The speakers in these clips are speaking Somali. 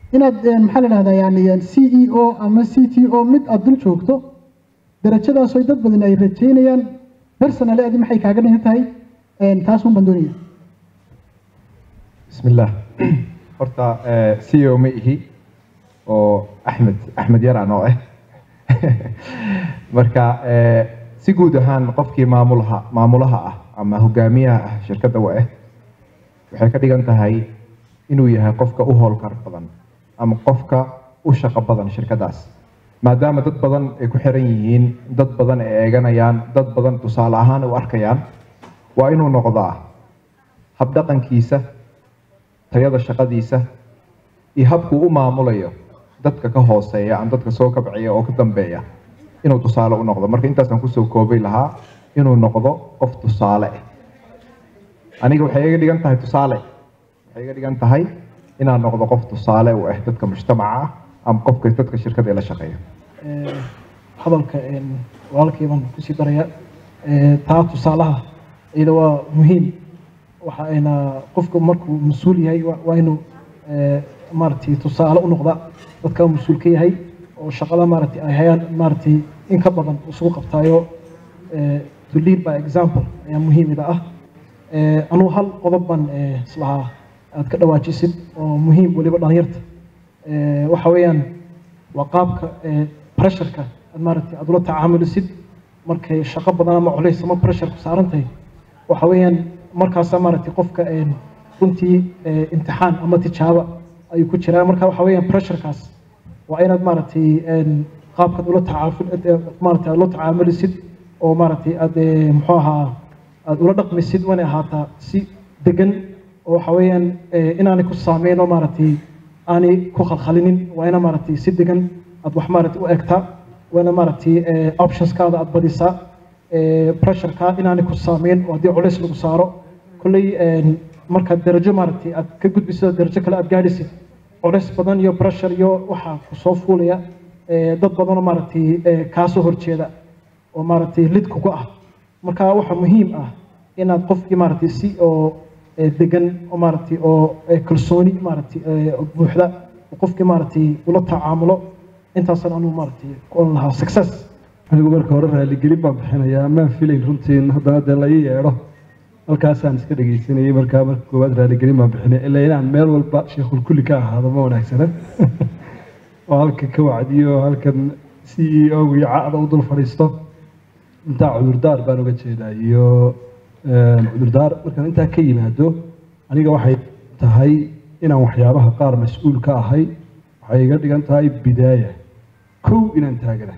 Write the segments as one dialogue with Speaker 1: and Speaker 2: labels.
Speaker 1: inaad een, maxaa la dhahdaa yani c e o ama c t o mid aad dul joogto darajadaasoo dad badan ay rajeynayaan personally adi maxay kaaga dhigan tahay een, taas un baan doonaya
Speaker 2: بسم الله horta c o ma ihi oo axmed axmed yaraan oo ah marka eh, si guud ahaan qofkii maamulaha maamulaha ah ama hogaamiyaha ah shirkadda wa ah waxay ka dhigan tahay inuu yahay qofka u howlkar badan ama qofka u shaqo badan shirkaddaas maadaama dad badan ay ku xiran yihiin dad badan ay eeganayaan dad badan tusaale ahaan u arkayaan waa inuu noqdaa habdhaqankiisa tayada shaqadiisa iyo habkuu u maamulayo dadka ka hooseeya ama dadka soo kabciya oo ka dambeeya inuu tusaale u noqdo marka intaasaan kusoo koobay lahaa inuu noqdo qof tusaale ah aniga waxay iga dhigan tahay tusaale waxay iga dhigan tahay inaan noqdo qof tusaale u ah dadka mujtamaca ah ama qofka dadka shirkada la shaqeeya
Speaker 3: Ee, hadalka een, walaalkay baan kusii daraya Ee, taa tusaalaha iyada waa muhiim waxa ayna qofku markuu mas-uul yahay waa waa inuu ee, maaragtay tusaale u noqda dadka uu mas-uul ka yahay oo shaqada maaragtay ay hayaan maaragtay in ka badan isugu qabtaayo ee, to lead by example ayaa muhiimida ah Ee, anuu hal qodob baan ee, islahaa aad ka dhawaajisid oo muhiim weliba dhalinyarta Ee, waxa weeyaan waa qaabka ee, pressureka aad maaragtay aad ula tacaamulsid markay shaqo badan ama culays ama pressure ku saaran tahay waxa weeyaan markaasaa maaragtay qofka een, runtii ee, imtixaan ama tijaabo ayuu ku jiraa marka waxa weeyaan pressurekaas waa inaad maaragtay een, qaabkaad ula tacaaful ee, maaragtay aad ula tacaamulisid oo maaragtay aad ee, muxuu ahaa aad ula dhaqmisid waana ahaataa si degan oo waxa weeyaan ee, inaanay ku saameyn oo maaragtay aanay ku khalkhalinin waa ina maaragtay si degan aad wax maaragtay u egtaa waa ina maaragtay ee, optionskaada aad badisaa ee, pressureka inaanay ku saameyn oo haddii culays lagu saaro kolley een, markaad darajo maaragtay aad ka gudbisid oo darajo kale aad gaadhisid culays badan iyo pressure iyo waxaa kusoo fuulaya ee, dad badanoo maaragtay ee, kaasoo horjeeda oo maaragtay lid kugu ah marka waxaa muhiim ah inaad qofkii maaragtay si oo ee, degan oo maaragtay oo ee, kalsooni maaragtay ee, buuxda oo qofkii maaragtay ula tacaamulo intaasaan anuu maaragtay ku oran lahaa success
Speaker 4: anigu marka hore raaligelin baan bixinayaa maan filayn runtiin haddana dee la ii yeedho halkaasaan iska dhegaysanayay markaa marka koowaad raaligelin baan bixinaya ilaa inaan meel walba sheekhul kulli ka ahaado ma wanaagsana oo halkan ka wacdiyo oo halkan c e o iyo cacda u dul fadhiisto intaa cudurdaar baan uga jeedaa iyo een, cudurdaar markaan intaa ka yimaado aniga waxay tahay inaan waxyaabaha qaar mas-uul ka ahay waxay iga dhigan tahay bidaaya kow inaan taagana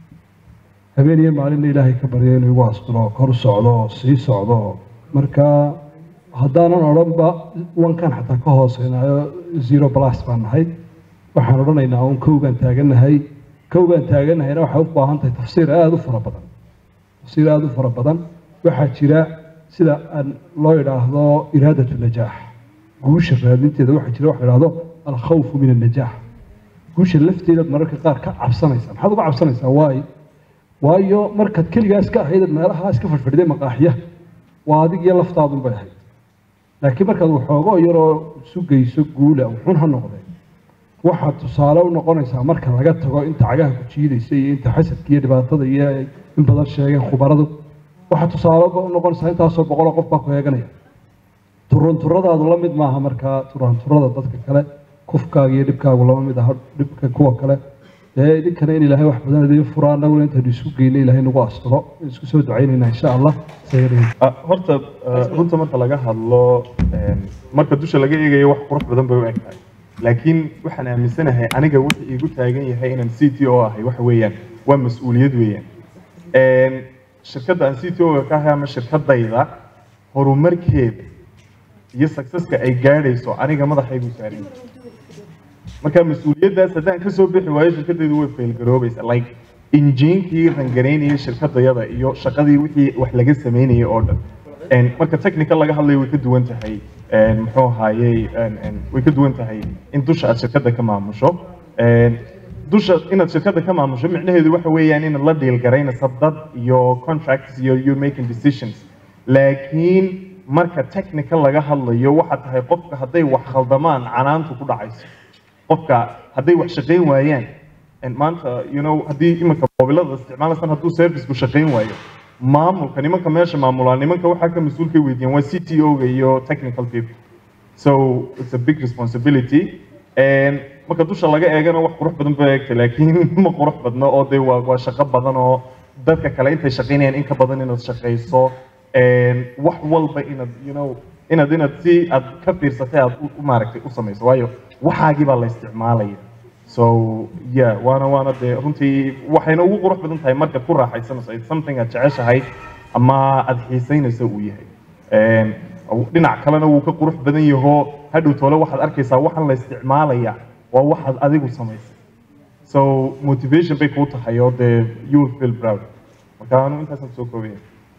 Speaker 4: habeen iyo maalinna ilaahay ka baryo inuu igu asturo kor u socdo oo sii socdo marka haddaanan odhanba wankan xataa ka hooseynayo zero plus baan nahay waxaan odhanaynaa un kow baan taaganahay kow baan taaganahayna waxay u baahan tahay tafsiir aada u fara badan tafsiir aada u fara badan waxaa jira sida aan loo idhaahdo iraadatu najaax guusha raadinteeda waxaa jira waxa la idhaahdo alkhawfu min annajaax guusha lafteedaad mararka qaar ka cabsanaysaa maxaad uga cabsanaysaa waayo waayo markaad keligaas ka ahayd meelahaas ka fadhfadhiday maqaaxiya waa adig iyo laftaadun bay ahayd laakiin markaad waxoogo yaroo sugayso guula wuxun ha noqdee waxaad tusaale u noqonaysaa marka laga tago inta cagaha ku jiidaysa iyo inta xasadka iyo dhibaatada iyo ay in badan sheegeen khubaradu waxaad tusaale u noqonaysaa intaasoo boqoloo qof baa ku eeganaya turunturadaadu la mid maaha markaa turanturada dadka kale kufkaaga iyo dhibkaagu lama mid aha dhibka kuwa kale dee idinkana in ilaahay wax badan idiin furaa annaguna intaynu isu geyno ilaahay nagu asturo isku soo ducaynayna insha allah sayidina
Speaker 5: Ah, horta ah, runta marka laga hadlo em, marka dusha laga eegayo wax qurux badan bay u eg tahay laakiin waxaan aaminsanahay aniga wuxuu iigu taagan yahay inaan c t o ahay waxa weeyaan waa mas-uuliyad weeyaan Em, shirkadda aan c t o ka ahay ama shirkadayda horumarkeeda iyo successka ay gaadhayso aniga madaxaygu saaran yahay. marka mas-uuliyaddaas haddaan ka soo bixi waayo shirkadaydu way faylgaroobaysa like injiinkii rangaraynayay shirkadayada iyo shaqadii wixii wax laga samaynayay oo dhan En, marka technical laga hadlayo way ka duwan tahay en, muxuu ahaayey en, en, way ka duwan tahay in dusha aad shirkadda ka maamusho En, dusha inaad shirkadda ka maamusho micnaheedu waxa weeyaan inaad la dhiilgaraynayso dad iyo contracts iyo you're making decisions laakiin marka technical laga hadlayo waxaa tahay qofka hadday wax khaldamaan canaantu ku dhacayso qofka hadday wax shaqayn waayaan and maanta you know haddii iminka mobilada isticmaalaysan hadduu serviceku shaqayn waayo maamulka nimanka meesha maamulaa nimanka waxaa ka mas-uulka weydiiyaan waa c t o-ga iyo technical people so it's a big responsibility and marka dusha laga eegana wax qurux badan ba eegta laakiin ma qurux badno oo dee waa waa shaqo badan oo dadka kale intay shaqaynayaan in ka badan inaad shaqayso and wax walba inaad you know inaad inaad si aad ka fiirsatay aad u- u maaragtay u samayso waayo waxaagii baa la isticmaalaya so yeah waana waana dee runtii waxayna ugu qurux badan tahay markaad ku raaxaysanayso it's something aad jeceshahay ama aad xiisaynayso uu yahay Een, dhinac kalena wuu ka qurux badan yaho hadhow toole waxaad arkaysaa waxaan la isticmaalaya waa waxaad adigu samaysay so motivation bay kuu tahay oo dee you will feel proud marka anu intaasaan soo koobaya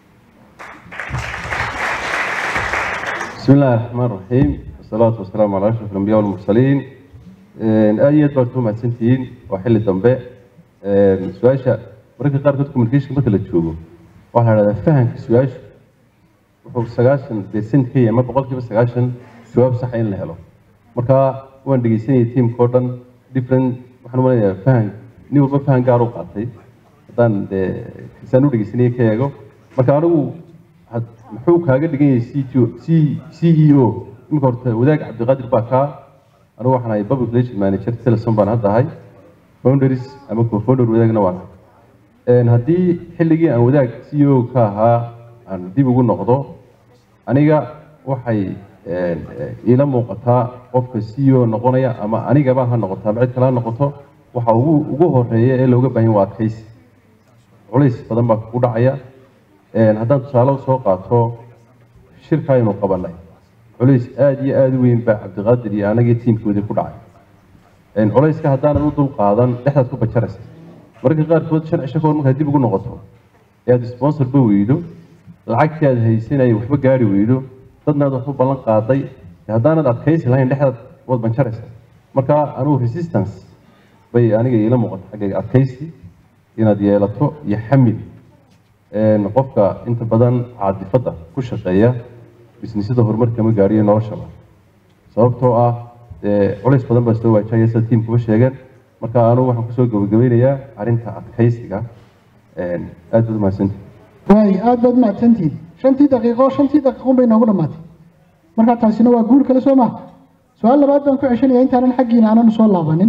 Speaker 6: بسم الله الرحمن الرحيم والصلاة والسلام على أشرف الأنبياء والمرسلين آية بارتو مع سنتين وحل الدنباء سواشا مركز قارة كنت كوميونيكيشن مثل تشوفه waxaa la dhahdaa fahanka su-aashu wuxuu sagaashan dee sentkii ama boqolkiiba sagaashan jawaab saxa in la helo marka waan dhegeysanayay tiimka oo dhan different waxaan u maleynayaa fahan nin walba fahan gaar u qaatay haddaan dee isaan u dhegeysanayay ka eego marka anigu had- muxuu kaaga dhigan yahay CTO C C E O imika horta wadaag cabdiqaadir baa kaa anigu waxaan ahay public relation manager teleson baan hadda ahay foundaries ama co-founder wadaagna waan ahay Een, haddii xilligii aan wadaag CEO ka ahaa aan dib ugu noqdo aniga waxay een, eh, iila muuqataa qofka CEO noqonaya ama anigaba ha noqoto ama cid kale ha noqoto waxa ugu ugu horeeya ee looga baahan yahay waa adkaysi culays badan baa kugu dhacaya Een, haddaan tusaale soo qaato shirka aynu qabanay culays aad iyo aad u weyn baa cabdiqaadir iyo anagii tiimkoodii ku dhacay Een, culayska haddaanan u dul qaadan dhexdaad ku bajaraysa mararka qaarkood shan cisho kahor markaad dib ugu noqoto ee aad sponsorba weydo lacagtii aad haysanayay waxba gaari weydo dadna aad waxba ballan qaaday dee haddaanad adkaysi lahayn dhexdaad waad banjaraysa marka anugu resistance bay aniga iila muuqata xaggayga adkaysi inaad yeelato iyo xamil Een, qofka inta badan caadifadda ku shaqeeya bisnisyada horumarka ma gaariyo noloshaba sababtoo ah dee culays badan baa soo waajahaya sida tiimkuba sheegeen marka anugu waxaan kusoo gabagabeynayaa arrinta adkaysiga Een, aad baad umahadsantihi
Speaker 1: waay aad baad mahadsantihiin shantii daqiiqo shantii daqiiqun bay noogu dhammaatay marka taasina waa guul kale soo maha su-aal labaad baan ku ceshanaya intaanan xaggiina aanan soo laabanin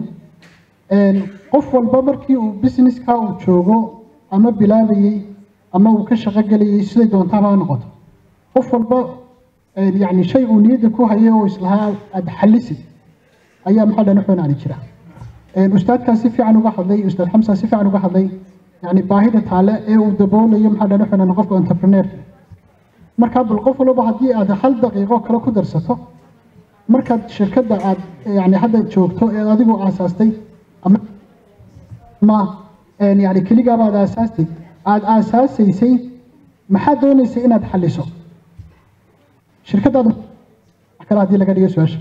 Speaker 1: Een, qof walba markii uu businesska uu joogo ama bilaabayey ama uu ka shaqo gelayay siday doontaaba ha noqoto qof walba een, yacni shay uu niyadda ku hayo oo islahaa aad xallisid ayaa maxaa dhan xunaani jira Een, ustaadkaa si fiican uga hadlay ustaad xamsa si fiican uga hadlay yani baahida taale ee uu daboolayo maxaa dhan xunan qofka entrepreneur marka bal qof walba haddii aad hal daqiiqo kale ku darsato markaad shirkadda aad yani hadda joogto ee adigu aasaastay ama ma een, yani keligaaba aad aasaastay aad aasaasaysay maxaad doonaysay inaad xalliso shirkaddaada wax kale haddii laga dhigo su-aasha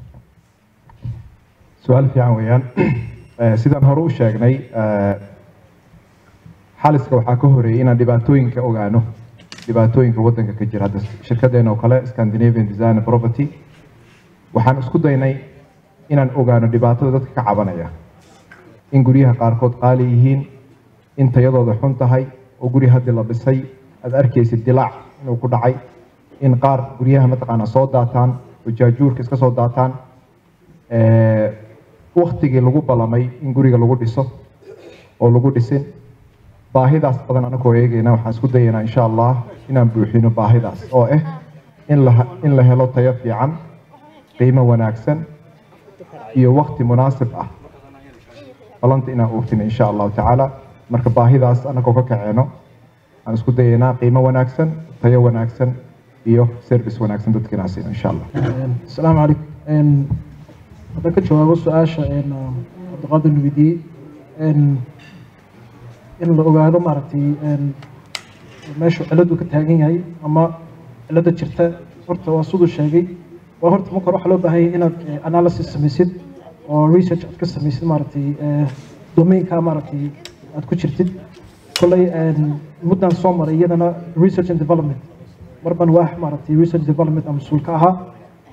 Speaker 2: su-aal fiican weeyaan Eh, sidaan hore u sheegnay eh, xaliska waxaa ka horeeyay inaan dhibaatooyinka ogaano dhibaatooyinka waddanka ka jira hadda shirkadeena oo kale Scandinavian Design and Property waxaan isku daynay inaan ogaano dhibaatada dadka ka cabanaya in guryaha qaarkood qaali yihiin in tayadooda xun tahay oo guri haddii la dhisay aad arkaysid dilaac inuu ku dhacay in qaar guryaha mataqaanaa soo daataan oo jaajuurka iska soo daataan Eh, waktigii lagu balamay in guriga lagu dhiso oo lagu dhisin baahidaas badan anagoo eegayna waxaan isku dayaynaa insha allah inaan buuxino baahidaas oo ah in la in la helo tayo fiican qiimo wanaagsan iyo wakti munaasib ah balanta inaan oofino insha allahu tacaala marka baahidaas anagoo ka kaceeno aan isku dayaynaa qiimo wanaagsan tayo wanaagsan iyo service wanaagsan dadka inaan siino insha allah
Speaker 3: asalaamu calaykum Een, haddaan ka jawaabo su-aasha een, cabdiqaadir nuweydiiyey een, in la ogaado maaragtay een, meeshu ciladu ka taagan yahay ama cilada jirta horta waa siduu sheegay waa horta marka hore waxaa loo baahan yahay inaad eh, analysis samaysid oo research aad ka samaysid maaragtay eh, domainka maaragtay aad ku jirtid kolley een, muddan soo maray iyadana research and development mar baan waax maaragtay research development ama mas-uul ka ahaa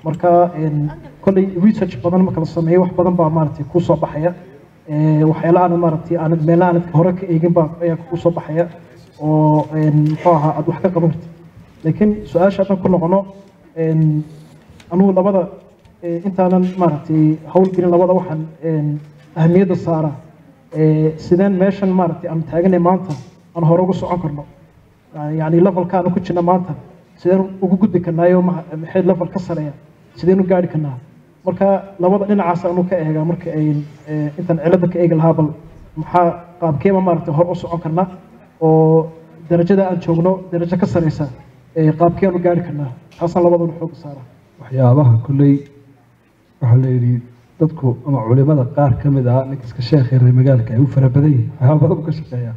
Speaker 3: marka een, kolley research badan marka la sameeyo wax badan baa maaragtay kuu soo baxaya Ee, waxyaala aan maaragtay aan meela aan hore ka eegin baa ayaa kuu soo baxaya oo een, muxuu ahaa aad wax ka qaban kartid laakiin su-aasha haddaan ku noqono een, anugu labada ee, intaanan maaragtay howlgelin labada waxaan een, ahamiyadda saaraa ee, sideen meeshan maaragtay aan taaganay maanta aan hore ugu socon karno yani levelka aan ku jirna maanta sideen ugu gudbi karnaayo ma- maxay level ka sareeya sideen u gaari karnaa marka labada dhinacaas aanu ka eegaa marka ay ee, intaan cilada ka eegi lahaa bal maxaa qaabkeema maaragtay hor u socon karnaa oo darajada aan joogno darajo ka sareysa ee qaabkeenu gaari karnaa taasaan labaduna xooga saaraa
Speaker 4: waxyaabaha kolley waxaa la yidhi dadku ama culimada qaar ka mid ah ninka iska sheekhay reer magaalka ay u fara badan yihiin waxyaaba badan buu ka shaqeeyaa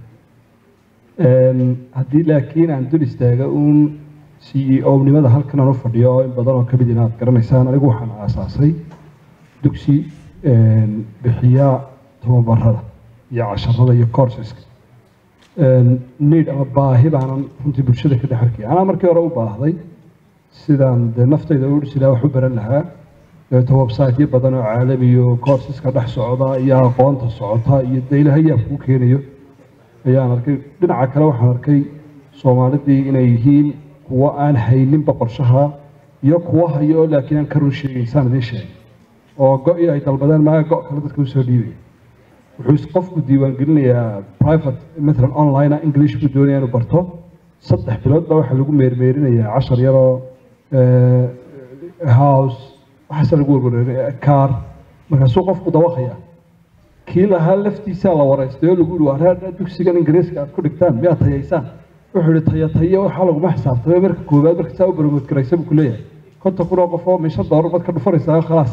Speaker 4: Een, haddii laakiin aan dul istaaga uun c e o nimada halkan aan u fadhiyo oo in badan oo ka mid inaad garanaysaan anigu waxaan aasaasay dugsi een, bixiya tababarada iyo casharada iyo courseska Een, need ama baahi baanan runtii bulshada ka dhex arkaya anaa markii hore u baahday sidaan dee naftayda u dhisi lahaa wax u baran lahaa dabeeto websiteyo badan oo caalami iyo courseska dhex socda iyo aqoonta socota iyo dee ilaahay yaa kuu keenayo ayaan arkay dhinaca kale waxaan arkay soomaalidii inay yihiin kuwo aan hayninba qorshaha iyo kuwo hayo oo laakiin aan ka run sheegayn saan idiin sheegay oo go-i ay dalbadeen maaga go' kale dadka usoo dhiibaya wuxuu is- qofku diiwaangelinayaa private matalan online ah english buu doonaya inuu barto saddex bilood baa waxaa lagu meermeerinayaa cashar yaroo eh, house waxaase lagu warwareerinaya car markaasuu qofku dawaqaya kii lahaa laftiisaa la wareystay oo lagu yihi waa reer dugsigan ingiriiska aad ku dhigtaan miyaad tayaysaan wuxuu yihi taya tayo waxaa laguma xisaabtamay marka koowaad marka saa u baromood garaysa buu ku leeyahay konton kun oo qof oo mishan doolar baad ka dhufanaysaa khalaas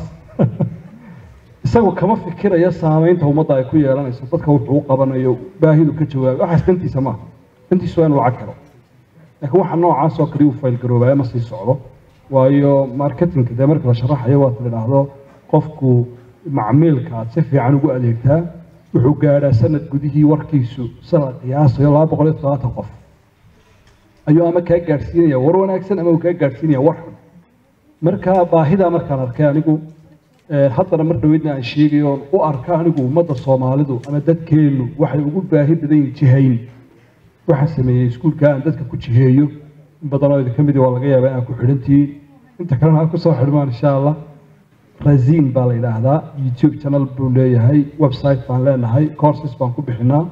Speaker 4: isagu kama fikirayo saamaynta ummadda ay ku yeelanayso dadka wuxuu u qabanayo baahidu ka jawaabi waxaas dantiisa maaha dantiisu waa inuu lacag helo laakiin waxa noocaas oo kale uu faylgaroobaya ma sii socdo waayo marketingka dee marka la sharaxayo waa tidhaahdo qofku macmiilka aad si fiican ugu adeegtaa wuxuu gaadhaa sanad gudihii warkiisu sanad qiyaasayo laba boqol iyo todobaatan qof ayuu ama kaa gaadhsiinaya war wanaagsan ama uu kaa gaadhsiinaya war xun marka baahidaa markaan arkay anigu eh, haddana mar dhaweydna aan sheegayo oon u arka anigu ummadda soomaalidu ama dadkeennu waxay ugu baahi badan yihiin jihayn waxaan sameeyey iskuulka aan dadka ku jiheeyo in badan oo idinka midi waa laga yaabaa inaan ku xidhantihiin inta kalena ha kusoo xidhmaan insha allah razin baa la yidhaahdaa youtube channel buu leeyahay website baan leenahay courses baan ku bixinaa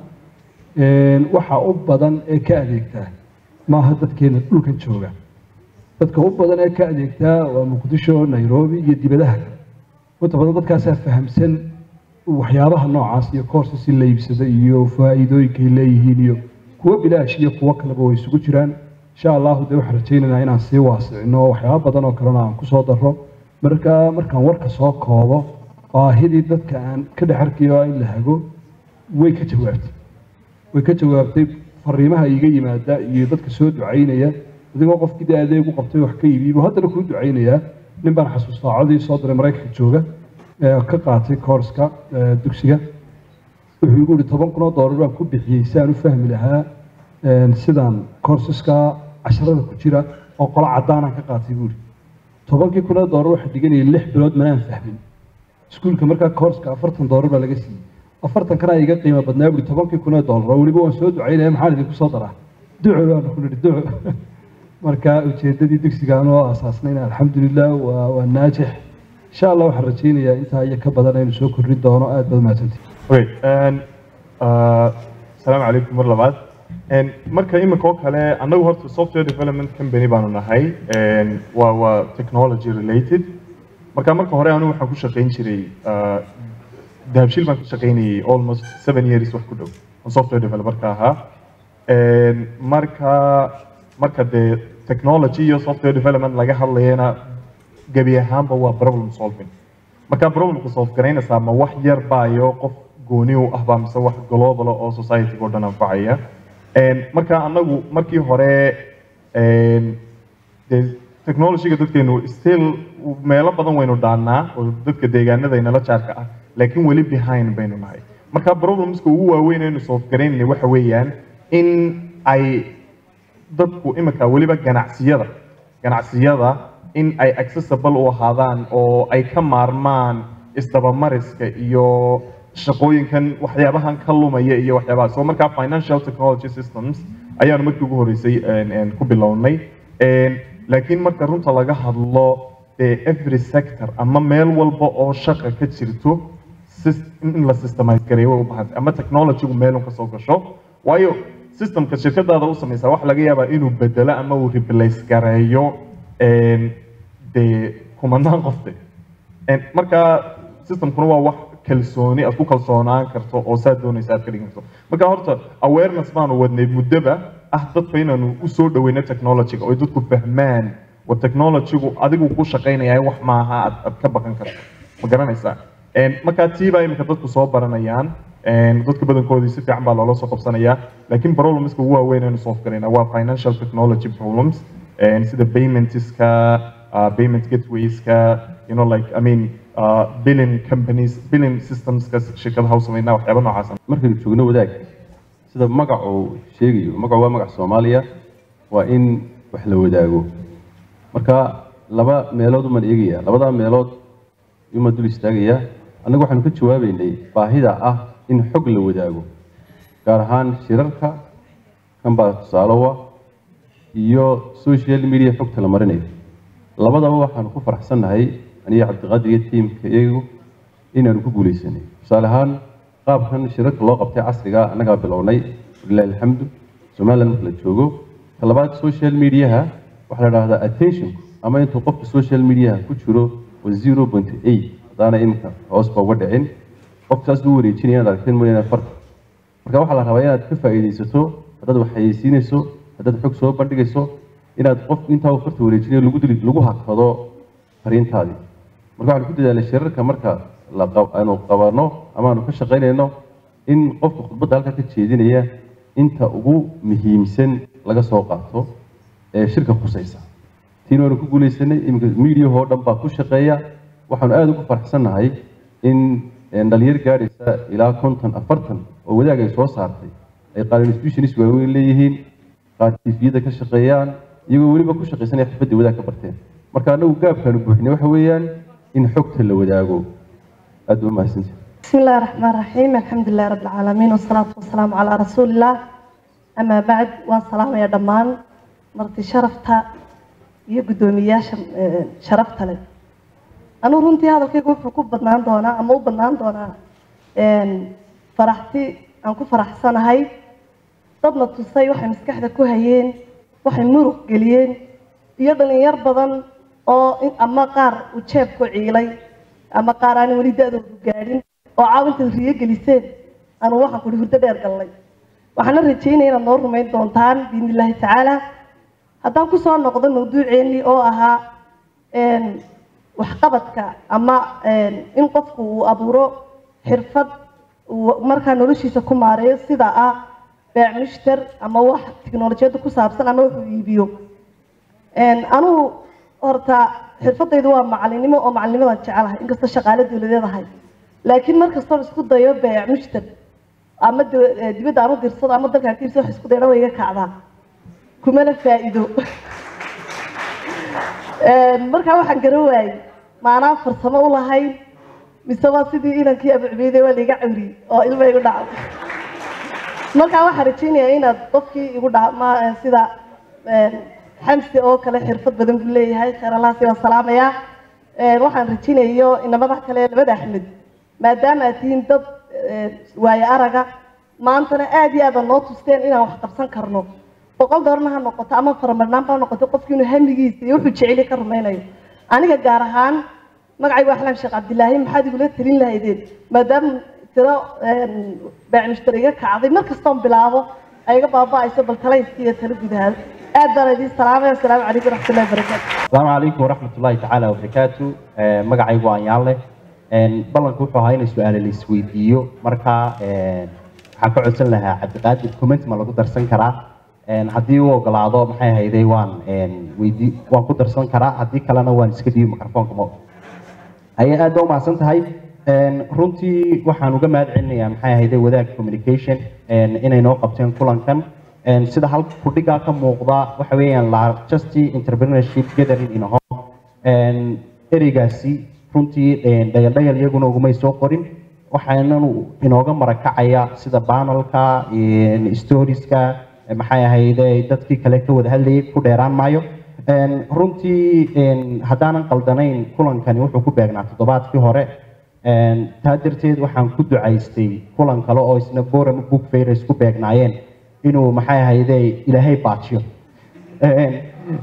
Speaker 4: Een, waxa u badan ee ka adeegtaa maaha dadkeena dhulkan jooga dadka u badan ee ka adeegtaa waa muqdisho nairobi iyo dibadaha kale inta badan dadkaasaa fahamsan waxyaabaha noocaas iyo courses in la iibsada iyo faa'iidooyinkay leeyihiin iyo kuwo bilaash iyo kuwo kaleba way isugu jiraan insha allahu dee waxaan rajaynaynaa inaan sii waasicino waxyaaba badan oo kalena aan kusoo daro marka markaan warka soo koobo baahidii dadka aan ka dhex arkayo in la hago way ka jawaabtay way ka jawaabtay fariimaha iga yimaada iyo dadka soo ducaynaya adigoo qofkii dee adeeg u qabtay wax ka iibiy buu haddana kuu ducaynayaa nin baan xasuustaa codii soo diray maraykanka jooga ee ka qaatay koorska ee dugsiga wuxuu igu yihi toban kun oo doolar baan ku bixiyey si aan u fahmi lahaa een, sidaan koorsaska casharada ku jira oo qolo caddaanaan ka qaatay buu yihi tobankii kun oo doolar waxaa dhiganayay lix bilood manaan fahmin iskuulka markaa koorska afartan doolar baa laga siiyey afartan kana iga qiimo badnaa buri tobankii kun oo doolar oo weliba waan soo ducaynaya maxaan idinku soo daraa duco baan ku nidhi duco marka ujeedadii dugsigaan oo aasaasnayna alxamdulilah waa waa naajix insha allah waxaan rajaynayaa intaa iyo ka badan aynu soo kordhin doono aad baad mahadsantihi
Speaker 5: Okay, and, uh, salaamu calaykum mar labaad And marka imika oo kale annagu horta software development company baanu nahay And waa waa technology related marka marka hore anigu waxaan ku shaqayn jiray uh, dahabshiil baan ka shaqaynayay almost seven years wax ku dhow oo software developerka ahaa And marka marka dee technology iyo software development laga hadlayana gebi ahaanba waa problem solving marka problemka solve garaynaysaa ma wax yar baayo qof gooni u ah baa mise wax global ah oo society oo dhan anfacaya Een, marka anagu markii hore een, dee technology-ga dadkeenu still meelo badan waynu dhaannaa oo dadka deegaanada inala jaarka ah laakiin weli behind baynu nahay marka problemska ugu waaweyn aynu solve garaynay waxa weeyaan in ay dadku imika weliba ganacsiyada ganacsiyada in ay accessible u ahaadaan oo ay ka maarmaan isdabamariska iyo shaqooyinkan waxyaabahan ka lumaya iyo waxyaabaha so markaa financial technology systems ayaanu markii ugu horeysay een, een, ku bilownay Een, laakiin marka runta laga hadlo dee every sector ama meel walba oo shaqa ka jirto sys- in la systemize gareeyo way u baahantay ama technologygu meelun kasoo gasho waayo systemka shirkadaada u samaysaa waxa laga yaabaa inuu bedelo ama uu replace gareeyo een, dee kumanaan qofte Een, marka systemkuna waa wax kalsooni aad ku kalsoonaan karto oo saa doonaysa aad ka dhigin karto marka horta awareness baanu wadnay muddoba ah dadka inaanu usoo dhaweyno technologyga oo ay dadku fahmaan wa technologygu adigu ku shaqaynaya wax maaha aad, aad ka baqan karto ma garanaysaa Een, marka tii baa imika dadku soo baranayaan Een, dadka badankoodii si fiican baa loola soo qabsanayaa laakiin problemska ugu waaweyn aynu solve garayna waa financial technology problems Een, sida paymentska uh, payment gatewayska you know like i mean uh, billing companies billing systemska shirkadaha u sameynaa waxyaaba noocaas
Speaker 6: markaynu joogno wadaag sida magac uu sheegayo magacu waa magac soomaaliya waa in wax la wadaago marka laba meelood uman eegaya labadaa meelood uma dul istaagaya annagu waxaanu ka jawaabeynay baahida ah in xog la wadaago gaar ahaan shirarka kan baa tusaalowa iyo social media xogta la marinayo labadaba waxaanu ku faraxsannahay aniga cabdiqaadir iyo tiimka iyagu inaanu ku guuleysanay tusaale ahaan qaabkan shirarka loo qabtay casriga annagaa bilownay walilahi alxamdu somaliland marka la joogo ka labaad social mediaha waxaa la dhahdaa attention ama intuu qofka social mediaha ku jiro waa zero point eight haddaana iminka hoos ba uga dhicin qofka saas u wareejinaya inaad aragteen mooyaane farta marka waxaa la rabaa inaad ka faa'iidaysato haddaad wax xayeysiinayso haddaad xog soo bandhigayso inaad qof intaa uu farta wareejinayo lagu dili lagu hakado fariintaadii marka waxaan ku dadaalnay shirarka marka la qab- aanu qabano ama aanu ka shaqaynayno in qofka khudbadda halkaa ka jeedinaya inta ugu muhiimsan laga soo qaato ee shirka khusaysa tiin waanu ku guuleysanay iminka miidiyahoo dhan baa ku shaqeeya waxaanu aada ugu faraxsannahay in een, dhalinyar gaadhaysa ilaa konton afartan oo wadaag ay soo saartay ay qaar institutionis waaweyn leeyihiin qaar tifiyada ka shaqeeyaan iyagoo weliba ku shaqaysanaya xirfadii wadaag ka barteen marka annagu gaabkaanu buuxinay waxa weeyaan in xogta la wadaago aada ba mahadsantihi
Speaker 7: بسم الله الرحمن الرحيم الحمد لله رب العالمين والصلاة والسلام على رسول الله أما بعد والسلام يا دمان مرتي شرفتا يقدومي شرفتا لي أنا رنتي هذا كيف وحكو بدنان دونا أما بدنان دونا إن فرحتي أنكو فرح سنة هاي dadna tusay waxay maskaxda ku hayeen waxay muruq geliyeen iyo dhalinyar badan oo in- ama qaar uu jeebku ciilay ama qaar aan weli da-doodu gaadhin oo caawinta riyo geliseen anu waxaan kuli hurdo dheer gallay waxaana rajeynaya inaad noo rumayn doontaan biidni illaahi tacaala haddaan kusoo noqdo mawduuceennii oo ahaa een, waxqabadka ama een, in qofku uu abuuro xirfad uu markaa noloshiisa ku maareeyo sida ah beec mushtar ama wax tiknolojiyadda ku saabsan ama wuxuu iibiyo Een, anugu horta xirfadaydu waa macalinimo oo macalinimadan jecelahay inkastoo shaqaale dowladeed ahay laakiin markastoon isku dayo beec mushtar ama daw- eh, dibadda ama dirsado ama dalka agtiisa wax isku dayana way iga kacdaa kumana faa'iido Een, markaa waxaan garan waayey maanaa farsamo u lahayn mise waa sidii inankii abucbeyday waa laiga cawriyey oo ilma igu dhacday markaa waxaan rajeynayaa inaad qofkii igu dhama sida een, xamsi oo kale xirfad badan buu leeyahay khayr allaasi waa salaamayaa Een, waxaan rajeynayo inamada kale labada axmed maadaama aad tihiin dad een, waayo araga maantana aad iyo aada noo tusteen inaan wax qabsan karno boqol doorna ha noqoto ama faramarnaanba ha noqoto qofki inuu hamigiisa iyo wuxuu jeceli ka rumaynayo aniga gaar ahaan magacaygu axlaam sheekh cabdilaahi maxaad igula talin lahaydeen maadaama tiro baac mushtari iga kacday mar kastoon bilaabo ay iga baaba'ayso bal talayskii iyo talo gudahaada aad baan idiin salaamaya asalaamu calaykum waraxmatullahi wabarakaatu
Speaker 8: السلام عليكم ورحمة الله تعالى وبركاته آه، مقعي وان يالله بلنك وحو هاينا سؤال اللي سويديو مركا آه، waxaan ka codsan lahaa cabdiqaadir comment ma lagu darsan karaa Een, haddii uu ogolaado maxay hayday waan een, weydii waan ku darsan karaa haddii kalena waan iska dhiibi mikrofoonka ma ayay aad ba umahadsan tahay Een, runtii waxaan uga mahad celinayaa maxay ahayde wadaag communication een, inay noo qabteen kulankan Een, sida halka kudhigaa ka muuqda waxa weeyaan largest entrepreneurship gathering in home Een, ereygaasi runtii een, dhagal-dhagal iyaguna ugumay soo qorin waxaananu inooga marakacaya sida banalka storieska maxay ahayde dadkii kale ka wada hadlayay ku dheeraan maayo Een, runtii een, haddaanan qaldanayn kulankani wuxuu ku beegnaa toddobaadkii hore Een, taa darteed waxaan ku ducaystay kulan kale oo isna boram book fairs ku beegnaayeen inuu maxay ahayde ilaahay baajiyo Een,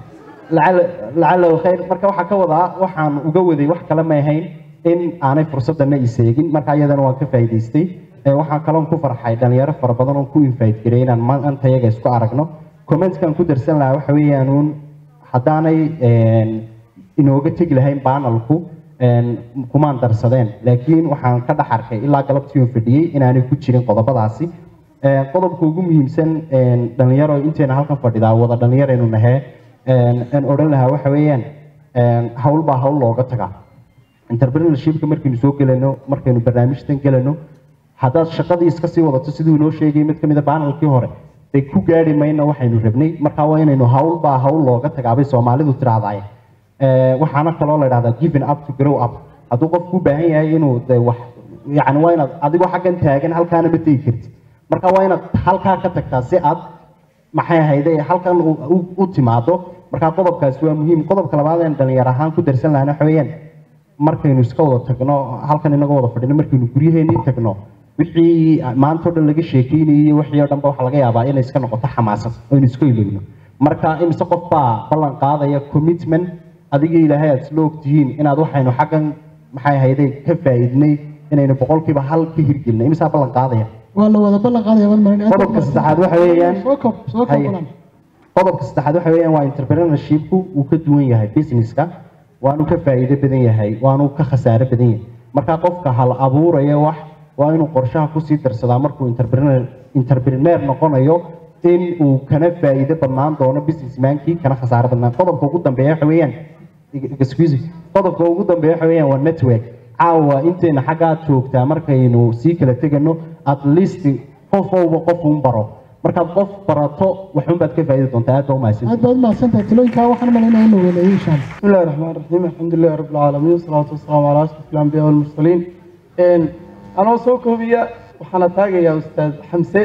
Speaker 8: lacala lacala khayr marka waxaa ka wadaa waxaan uga waday wax kale ma ahayn in aanay fursadana iseegin marka iyadana waan ka faa'iidaystay Ee, waxaan kaloon ku farxay dhalinyaro fara badan oo ku invite garay inaan maanta iyaga isku aragno commentkan ku darsan lahaa waxa weeyaan uun haddaanay een, inooga tegi lahayn banalku een, kumaan darsadeen laakiin waxaan ka dhex arkay ilaa galabtii oo fadhiyey inaanay ku jirin qodobadaasi Ee, qodobka ugu muhiimsan een, dhalinyaro inteena halkan fadhidaa wada dhalinyaraynu nahee een, aan odhan lahaa waxa weeyaan een, hawl baa hawl looga tagaa entrepreneurshipka markaynu soo gelano markaynu barnaamijtan gelano haddaad shaqadii iska sii wadato siduu inoo sheegay mid ka mid a banalkii hore dee ku gaari mayna waxaynu rabnay marka waa inaynu hawl baa hawl looga tagaabay soomaalidu tiraahdaay waxaana kaloo la idhahdaa giving up to grow up hadduu qofku u baahan yahay inuu de wax yani waa inaad adigoo xaggan taagan halkaana ma tegi kartid marka waa inaad halkaa ka tagtaa si aad maxay ahayde halkan u- u- u timaado marka qodobkaasi waa muhiim qodobka labaad een dhalinyar ahaan ku darsan lahana waxa weeyaan markaynu iska wada tagno halkan inagoo wada fadhino markaynu guryaheenii tagno wixii maanta o dhan laga sheekeynayay wixii oo dhanba waxaa laga yaabaa inay iska noqoto xamaasad oo aynu isku ilowno marka imise qof baa ballan qaadaya commitment adiga ilaahay aad isla ogtihiin inaad waxaynu xaggan maxay ahayde ka faa'iidnay inaynu boqolkiiba hal ka hirgelina imisaa ballan qaadaya
Speaker 1: waa la wada ballan qaadaya wal marin
Speaker 8: qodobka saddexaad waxa weeyaan
Speaker 1: soo kob soo kob
Speaker 8: Haye.
Speaker 1: walan
Speaker 8: qodobka saddexaad waxa weeyaan waa entrepreneurshipku uu ka duwan yahay businesska waanu ka faa'iido badan yahay waanu ka khasaare badan yahay marka qofka hal abuuraya wax waa inuu qorshaha kusii darsadaa markuu entrepreneur entrepreneur noqonayo in uu kana faa'iido badnaan doono businessmankii kana khasaare badnaan qodobka ugu dambeeya waxa weeyaan excuse me. qodobka ugu dambeeya waxa weeyaan waa network caawa intayna xaggaa joogtaa markaynu sii kala tegano at least qof walba qof un baro markaad qof barato waxun baad ka faa'iidi doontaa aad baa u mahadsan
Speaker 1: aad baad u mahadsantahay talooyinkaa waxaan malaynaya in la weleeyay insha allah
Speaker 3: بسم الله الرحمن الرحيم الحمد لله رب العالمين والصلاة والسلام على أشرف الأنبياء والمرسلين إن أنا سو كوبيا وحنا تاجي يا أستاذ حمزة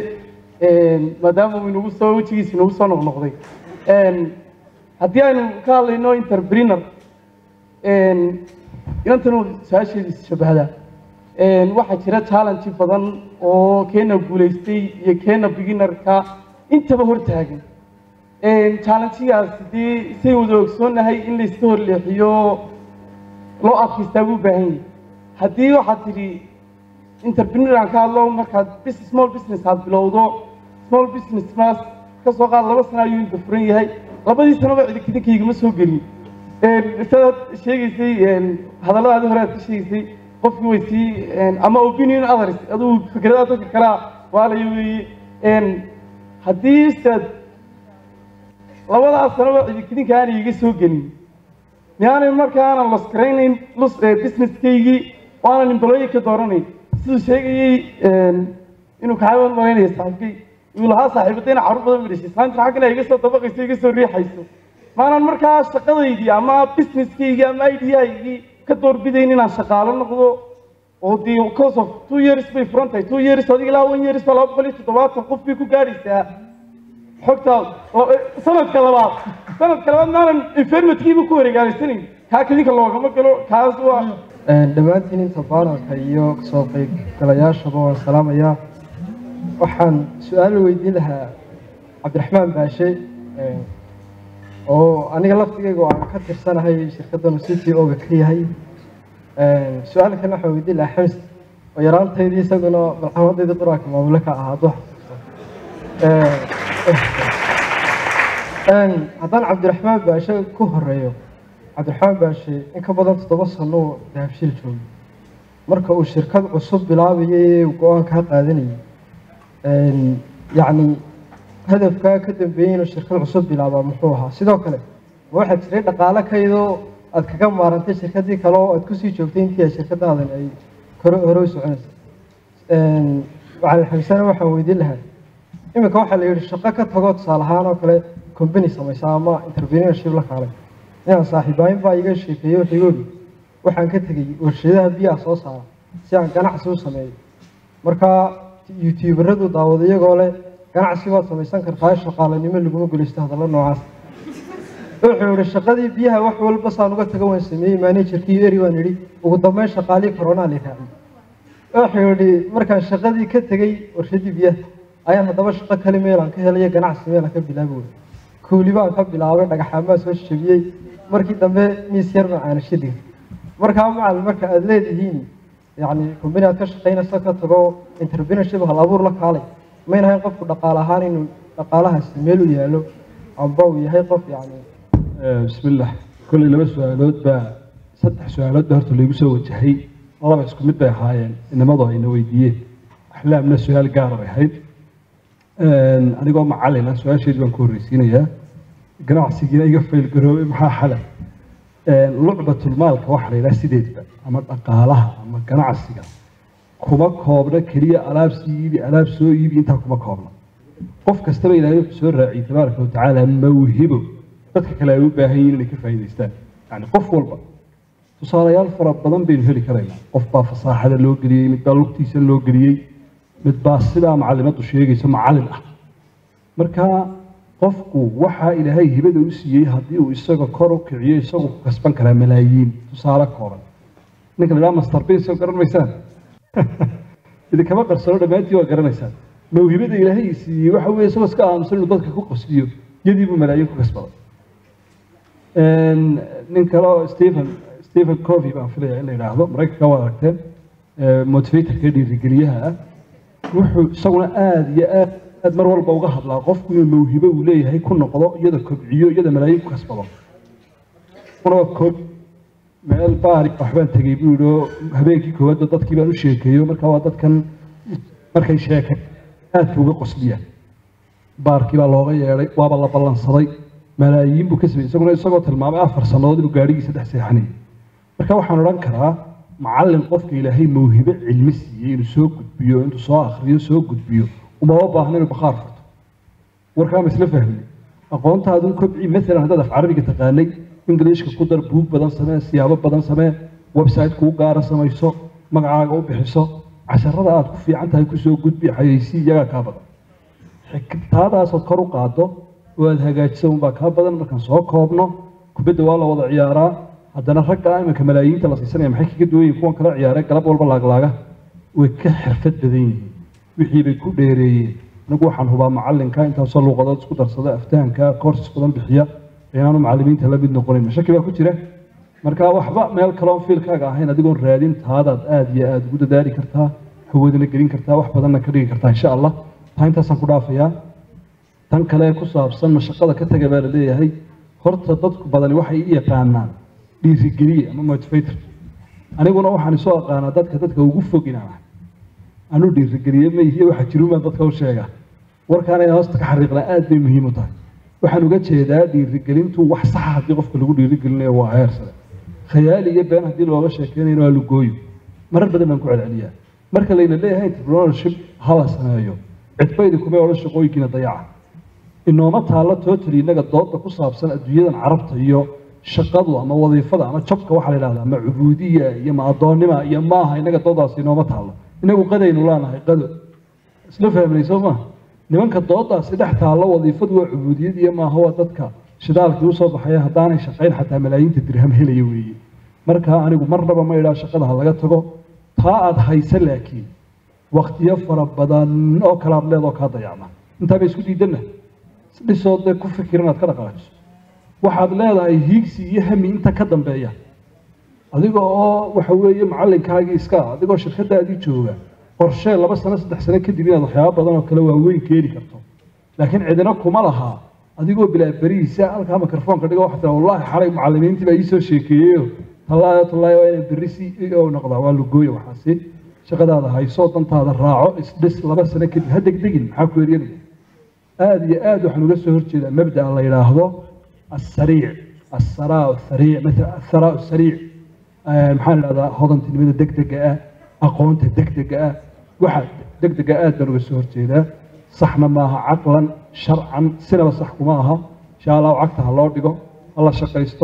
Speaker 3: إن ما دام من وصل وجهي سنو وصل نقضي إن هدي أنا قال إنه إنتربرينر إن ينتنو ساشي شبه هذا إن واحد شرا challenge بدن أو كنا بوليستي يكنا beginner كا أنت بهور تاجي challengegaas hadii say wada ogsoonnahay in la iska horleexiyo loo adkaystaa buu baahan yahay haddii waxaad tidhi entrepreneur aan ka hadlo markaad bus- small business aad bilowdo small business maas ka soo qaad laba sano ayuu inta furan yahay labadii sanoba cidinkidinkaygama soo gelin sidaad sheegaysay hadalladaadi hore aad ka sheegaysay qofkii way sii ama opinion others aduu fikradaha dadka kalea waalaya weeye haddii ustaad labadaas sanoba cidikidinka aanay iga soo gelin miyaanay markaanan los garaynayn lus businesskaygii oo aanan employe ka dooranayn siduu sheegayey inuu kaxaban malaynaya saaxiibkay uu lahaa saaxiibadayna carruur badan dhashay islaantina xaggana iga soo dabaqayso iga soo riixayso maanan markaa shaqadaydii ama businesskaygii ama ideahaygii ka doorbidayn inaan shaqaalo noqdo oo dee cause of two years bay furan tahay two years adiga ilaa one years baa laba boqol iyo toddobaatan qof bay ku gaadhaysaa xogta sanadka labaad sanadka labaad maanan infirmatkiiba ku wareegaalaysanayn kaa kadinka loogama galo kaas waa
Speaker 9: dhammaantiin inta baanalka iyo kasoo qaybgalayaashaba waan salaamayaa waxaan su-aal weydiin lahaa cabdiraxmaan baashe oo aniga laftigayga oo aan ka tirsanahay shirkaddan c t o-ga ka yahay su-aal kalena waxaan weydiin lahaa xamis oo yaraantaydii isaguna malxamadaydii quraanka maamulo ka ahaa hadduu haddaan cabdiraxmaan baashe ku horeeyo cabdiraxmaan baashe in ka badan toddoba sano oo dahabshiil joogay marka uu shirkad cusub bilaabayay ee uu go-aan kaa qaadanayay yacni hadafkaa ka dambeeyey inuu shirkad cusub bilaabaa muxuu ahaa sidoo kale ma waxaa jiray dhaqaale kaydoo aad kaga maarantay shirkaddii kale oo aad kusii joogtay intii ay shirkadaadan ay hore hore u soconaysa waxaan xamisana waxaan weydiin lahaa iminka waxaa la yidhi shaqo ka tago tusaale ahaan oo kale company samaysa ama entrepreneurship la kaalay inaan saaxiibaayin baa iga sheekeeyey wuxuu igu yidhi waxaan ka tegey warshadaha biyaha soo saara si aan ganacsi u sameeyo markaa youtuberadu daawada iyagoo leh ganacsi baad samaysan kartaa shaqaalanimo laguma gulaysto hadallo noocaas wuxuu yihi shaqadii biyaha wax walba saan uga taga waan sameeyey managerkii eri waan idhi ugu dambeyn shaqaalii koronaa la raaciyey wuxuu yihi markaan shaqadii ka tegey warshadii biyaha ayaan haddaba shaqo kale meelaan ka helaya ganacsi meelaan ka bilaabi wey kuuli baan ka bilaabay dhagaxaamaa soo jabiyey markii dambe miis yar baan caanasho dhigay markaa macalin marka aada leedihiin yacni kumbani aad ka shaqaynaysa ka tago entrepreneurship hal abuur la kaalay mayna ahayn qofku dhaqaale ahaan inuu dhaqaalahaasi meel u yaalo amba uu yahay qof yacni
Speaker 4: بسم الله كل لما سؤالات با صدح سؤالات بهرت اللي يسوي وجهي الله بس كمد بها هايين إنما ضاي نويديه أحلامنا سؤال قارب هيد أنا قام معلنا سؤال شيء بنكون ريسينا يا قناع سجينا يقفل القروب محا حلا لعبة المال كوحرة لا سيدت بقى أما أقالها أما قناع السجا كما كوبنا كريا ألاب سيدي ألاب سويبي أنت كما كوبنا قف كستبي إلى سورة تبارك وتعالى موهبه dadka kale ay u baahan yihiin inay ka faa'iidaystaan yani qof walba tusaalayaal fara badan baynu heli karaynaa qof baa fasaaxada loo geliyey mid baa lugtiisa loo geliyey mid baa sidaa macallimadu sheegaysa macallin ah marka qofku waxaa ilaahay hibada u siiyey haddii uu isaga kor u kiciyo isagu ku kasban karaa malaayiin tusaale kooban ninka la idhaha master bin soo garan maysaan idinkama qarsano dhammaantii waa garanaysaan mawhibada ilaahay siiyey waxa weeye isagoo iska aamusan inuu dadka ku qosliyo yadii buu malaayiin ku kasbaday nin kale oo stephen stephen covey baan filaya in la yidhaahdo maraykanka waa aragteen motivatorka dhiirigeliyaha ah wuxuu isaguna aada iyo aad aad mar walba uga hadlaa qofku inuu mawhibo uu leeyahay ku noqdo iyada kobciyo iyada malaayiin ku kasbado una waa koob meel baari waxbaan tegey buu yidhi oo habeenkii koowaadba dadkii baan u sheekeeyo marka waa dadkan markay sheekay aadka uga qosliyaan baarkii baa looga yeedhay waaba la ballansaday malaayiin buu ka sameeyey isaguna isagoo tilmaamay afar sannadood inuu gaadhigiisa dhex seexanayay marka waxaan odhan karaa macallin qofka ilaahay mawhibo cilmi siiyey inuu soo gudbiyo intuu soo akhriyo soo gudbiyo umama baahna inuu bakhaar furto warkaama isla fahmay aqoontaadun kobci maalan haddaad af carabiga taqaanay ingiliishka ku dar buug badan samee siyaabo badan samee website kuu gaara samayso magacaaga u bixiso casharada aad ku fiican tahay kusoo gudbi xayeysi iyagaa kaa badan xigtaadaasood kor u qaado oo aad hagaajiso unbaa kaa badan markaan soo koobno kubadda waa la wada ciyaaraa haddana ragga iminka malaayiinta la siisanaya maxay kaga duwan yihin kuwan kala ciyaaray galab walba laaglaaga way ka xirfad badan yihiin wixii bay ku dheereeyeen anigu waxaan hubaa macallinka intaasoo luuqadood isku darsada aftahanka courses badan bixiya inaanu macallimiinta la mid noqonin mashaki baa ku jira marka waxba meel kaloon fiilkaaga ahayn adigoon raadin taadaad aada iyo aada ugu dadaali kartaa hawadana gelin kartaa wax badanna ka dhigi kartaa insha allah taa intaasaan ku dhaafayaa tan kale ku saabsan mashaqada ka taga baa la leeyahay horta dadku badani waxay i yaqaanaan dhiirigeliye ama motivator aniguna waxaan isoo aqaanaa dadka dadka ugu fog inaan ahay anuu dhiirigeliye ma ihiye waxa jirumaan dadka u sheega warkaana inaan hoosta ka xariiqnaa aad bay muhiim u tahay waxaan uga jeedaa dhiirigelintu wax saxa haddii qofka lagu dhiirigelinayo waa heer sare khayaali iyo been haddii looga sheekeynayna waa lugooyo marar badan baan ku celceliyaa marka layna leeyahay entrepreneurship hala sameeyo cidbaydi kumay odhan shaqooyinkiina dayaca inooma taallo totally innaga dooda ku saabsan adduunyadan carabta iyo shaqadu ama wadiifada ama jobka waxaa la yidhahdaa ma cubuudiya iyo ma addoonnima iyo maaha innaga doodaasi inooma taallo inagu qadaynu leenahay qado isla fahmnay soo maaha nimanka doodaasi dhex taallo wadiifadu waa cubuudiyad iyo maaha waa dadka shidaalkii usoo baxaya haddaanay shaqayn xataa malaayiinta dirham helaya weeye marka anigu marnaba ma idhaa shaqada ha laga tago taa aad haysa laakiin waktiyo fara badan oo kale aad leedoo kaa dayacma intaa bay isku diidanna dhisoo dee ku fikir inaad ka dhaqaajiso waxaad leedahay hiigsi iyo hami inta ka dambeeya adiga oo waxa weeye macallinkaagii iska ah adigoo shirkadaadii jooga qorshee laba sano saddex sano kadib inaad waxyaabo badan oo kale waaweyn keeni karto laakiin cidina kuma laha adigoo bilaa berihiisa halkaa mikrofoonka dhigo waxaa tiraa wallaahi xalay macallimiintii baa iisoo sheekeeyeyo tallaayo tallaayo waa inay berri si o noqdaa waa lugooya waxaasi shaqadaada hayso dantaada raaco isdhis laba sano kadib ha degdegin maxaa ku eryanaya aada iyo aad waxaan uga soo horjeedaa mabda'a la yidhaahdo assariic assaraa sariic maala assaraa sariic maxaan idhahdaa hodantinimada degdega ah aqoonta degdega ah waxa degdega aad baan uga soo horjeedaa saxna maaha caqlan sharcan sinaba sax kuma aha insha allahu cagta ha loo dhigo ha la shaqaysto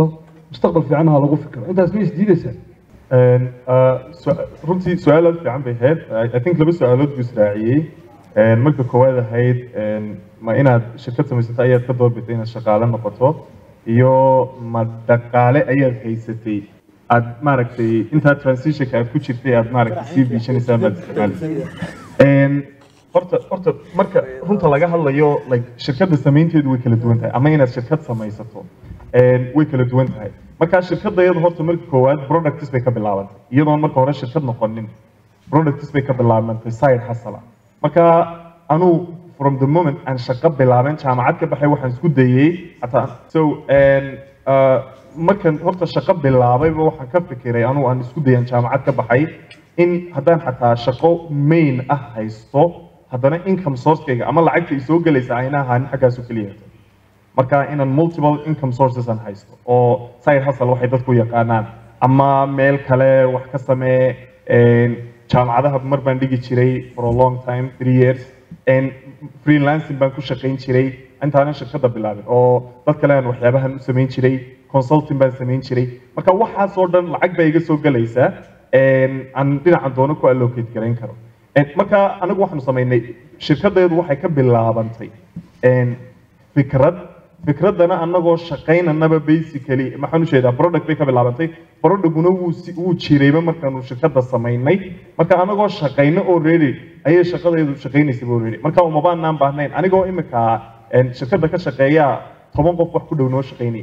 Speaker 4: mustaqbal fiican ha lagu fikiro intaas ma isdiidaysaa
Speaker 5: Een, uh, su- runtii su-aal aad u fiican bay ahayd I- i think laba su-aalood buu israaciyey Een, marka koowaad ahayd een, ma inaad shirkad samaysata ayaad ka doorbitay inaad shaqaale noqoto iyo ma dhaqaale ayaad haysatay aad maaragtay intaa transitionka aad ku jirtay aad maaragtay sii biishanaysaa baad isticmaalisay Een, horta horta marka runta laga hadlayo like shirkadda samaynteedu way kala duwan tahay ama inaad shirkad samaysato een, way kala duwan tahay marka shirkadda iyadu horta marka koowaad products bay ka bilaabantay iyadoon marka hore shirkad noqonin products bay ka bilaabantay side hustle marka anuu from the moment aan shaqo bilaaben jaamacad ka baxay waxaan isku dayay hataa so een, uh, markan horta shaqo bilaabayba waxaan ka fikiray anuu aan isku dayaan jaamacad ka baxay in haddaan xataa shaqo main ah haysto haddana income sourcekayga ama lacagta i soo gelaysa ayna ahaanin xaggaasu keliya marka inaan multiple income sources aan haysto oo side hustle waxay dadku yaqaanaan ama meel kale wax ka samee een, jaamacadaha mar baan dhigi jiray for a long time three years een, freelancing baan ku shaqayn jiray intaanan shirkadda bilaabin oo dad kale aan waxyaabahan u samayn jiray consulting baan samayn jiray marka waxaasoo dhan lacag baa iga soo gelaysa een, aan dhinacan doono ku allocate garayn karo Een, marka anagu waxaanu samaynay shirkaddeedu waxay ka bilaabantay een, fikrad fikraddana anagoo shaqaynanaba basically maxaan u jeedaa product bay ka bilaabantay productguna wuu si- wuu jirayba markaanu shirkadda samaynay marka anagoo shaqayno already ayay shaqadeedu shaqaynaysaba already marka umabaanaan baahnayn anigoo imika een, shirkadda ka shaqeeya toban qof wax ku dhow noo shaqaynaya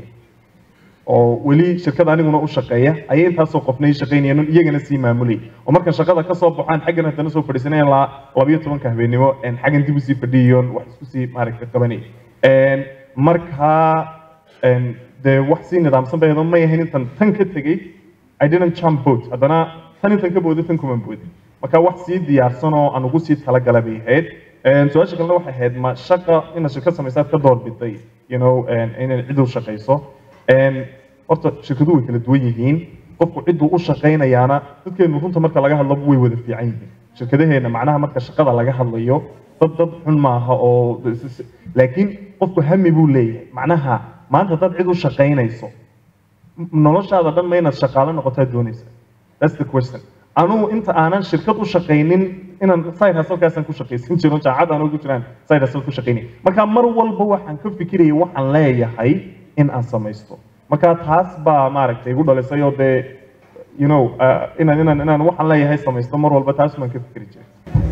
Speaker 5: oo weli shirkad aniguna u shaqeeya ayay intaasoo qofnay shaqaynayeen oo iyagana sii maamulayay oo marka shaqada ka soo baxaan xaggan haddana soo fadhiisanayaan la labayo tobanka habeenimo een, xaggan dib usii fadhiyoon wax isku sii maaragta qabanay Een, marka een, dee wax sii nidaamsan bay ahayd oo may ahayn intan tan ka tegey I didn't jump boat haddana tan intan ka booday tan kuma boodin marka wax sii diyaarsan oo aan ugu sii talagala bay ahayd Een, su-aasha kalena waxay ahayd ma shaqa inaad shirkad samaysaad ka doorbiday you know een, inaad cid u shaqayso Een, horta shirkaduhu way kala duwan yihiin qofku cidduu u shaqaynayaana dadkeenu runta marka laga hadlo way wada fiican yihiin shirkadaheena macnaha marka shaqada laga hadlayo dad dad xun maaha oo laakiin qofku hami buu leeyahay macnaha maanta dad cid u shaqaynayso m- noloshaada dhan ma inaad shaqaale noqotaa doonaysa that's the question anugu inta aanan shirkad u shaqaynin inaan side hustle-kaasaan ku shaqaysan jiro jaacad aan ugu jiraan side hustle ku shaqaynay marka mar walba waxaan ka fikirayay waxaan leeyahay in aan samaysto marka taas baa maaragtay igu dhalisay oo dee you know uh, inaan inaan inaan waxaan leeyahay samaysto mar walba taas baan ka fikiri jiray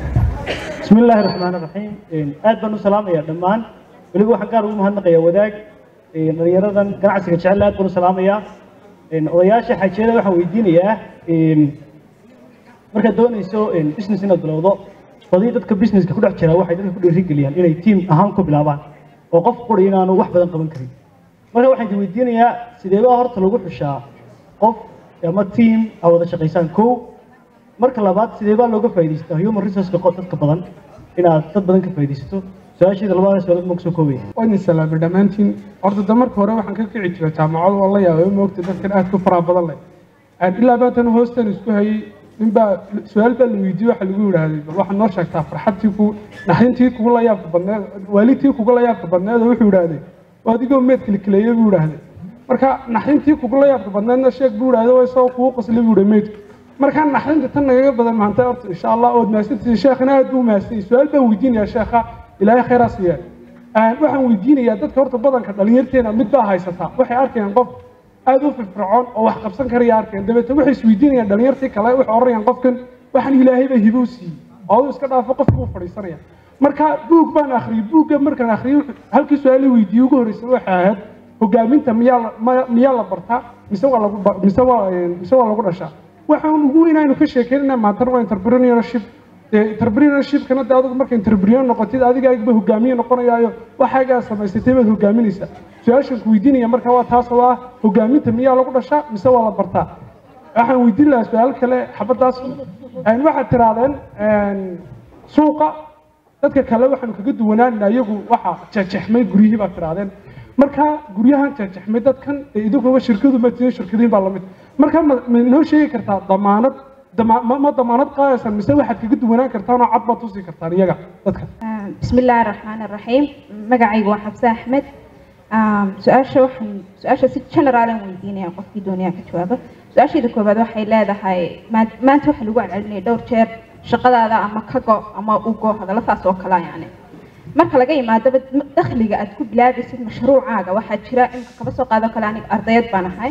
Speaker 10: بسم الله الرحمن الرحيم aad baan u salaamayaa dhammaan weliba waxaan gaar ugu mahadnaqayaa wadaag dhalinyaradan ganacsiga jecel aad baan u salaamayaa odayaasha xajiyada waxaan weydiinayaa markaad doonayso business inaad bilowdo badii dadka businesska ku dhex jira waxay dadka ku dhiirigeliyaan inay team ahaan ku bilaabaan oo qof quri inaanu wax badan qaban karin marka waxaan idin weydiinayaa sideebaa horta lagu xushaa qof ama team aa wada shaqaysaan kow marka labaad sidee baa looga faa'iidaystaa human resourceka qo- dadka badan inaad dad badan ka faa'iidaysato su-aasheeda labada su-aalood ma kusoo koobaya
Speaker 11: waan salaamay dhammaantiin horta da marka hore waxaan ka kici jiray jaamacado oo la yaabay moogta dadkan aad ku faraha badan leh Aan ilaa baatan hoostan isku hayay ninbaa su-aal baa la weydiiyey waxa lagu yidhaahday bal waxaad noo sheegtaa farxadtii ku naxdintii kugu la yaabka badneed waalidtii kugu la yaabka badneed oo wuxuu yidhaahday waa adigoo meed kilikileeye buu yidhaahday marka naxdintii kugu la yaabka badneedna sheeg buu yidhaahday waa isagoo kugu qasli buu yidhi meydku marka naxdinta tan nagaga badan maanta horta insha allah ood mahadsantihiin sheekhina aad buu mahadsan yahay su-aal baan weydiinayaa sheekha ilaahay khayraa siiya Aan- waxaan weydiinayaa dadka horta badanka dhalinyarteena mid baa haysataa waxay arkayaan qof aad u firfircoon oo wax qabsan karaya arkayaan dabeetna waxay isweydiinayaan dhalinyartii kale waxay oranayaan qofkan waxaan ilaahay baa hibo u siiyey oo uu iska dhaafo qofka uu fadhiisanaya marka buug baan akhriyey buugga markaan akhriyey wuxuu- halkii su-aal weydiiyey ugu horreysay waxay ahayd hogaaminta miyaa la- ma- miyaa la bartaa mise waa lagu ba- mise waa een, mise waa lagu dhashaa waxaan ugu weyn aynu ka sheekeynayna maantana waa entrepreneurship dee entrepreneurshipkana dee adigu marka entrepreneur noqotid adigaagba hogaamiye noqonayaayo waxaagaa samaysatay baad hogaaminaysaa su-aashan ku weydiinaya marka waa taas oo ah hogaaminta miyaa lagu dhashaa mise waa la bartaa waxaan weydiin lahaa su-aal kale xabadaas Een, waxaad tirahdeen een, suuqa dadka kale waxaanu kaga duwanaanina iyagu waxa jajexmay guryihii baad tirahdeen marka guryahan jajexmay dadkan ee idinkuma shirkadu ma tihin shirkadiin baa lamid marka ma ma noo sheegi kartaa damaanad dama- ma ma damaanad qaadaysan mise waxaad kaga duwanaan kartaan oo cad baad tusi kartaan iyaga dadka
Speaker 12: بسم الله الرحمن الرحيم مقعي وحفصة أحمد Um, su-aasha waxaan su-aasha si generalan weydiinaya qofkii doonaya ka jawaabo su-aashayda koowaad waxay leedahay maa- maanta waxaa lagu celcelinaya dhowr jeer shaqadaada ama ka go ama u go hadalla saas oo kala yani marka laga yimaadaba dakhliga aad ku bilaabaysid mashruucaaga waxaa jira imika kaba soo qaado kale aniga ardayad baan ahay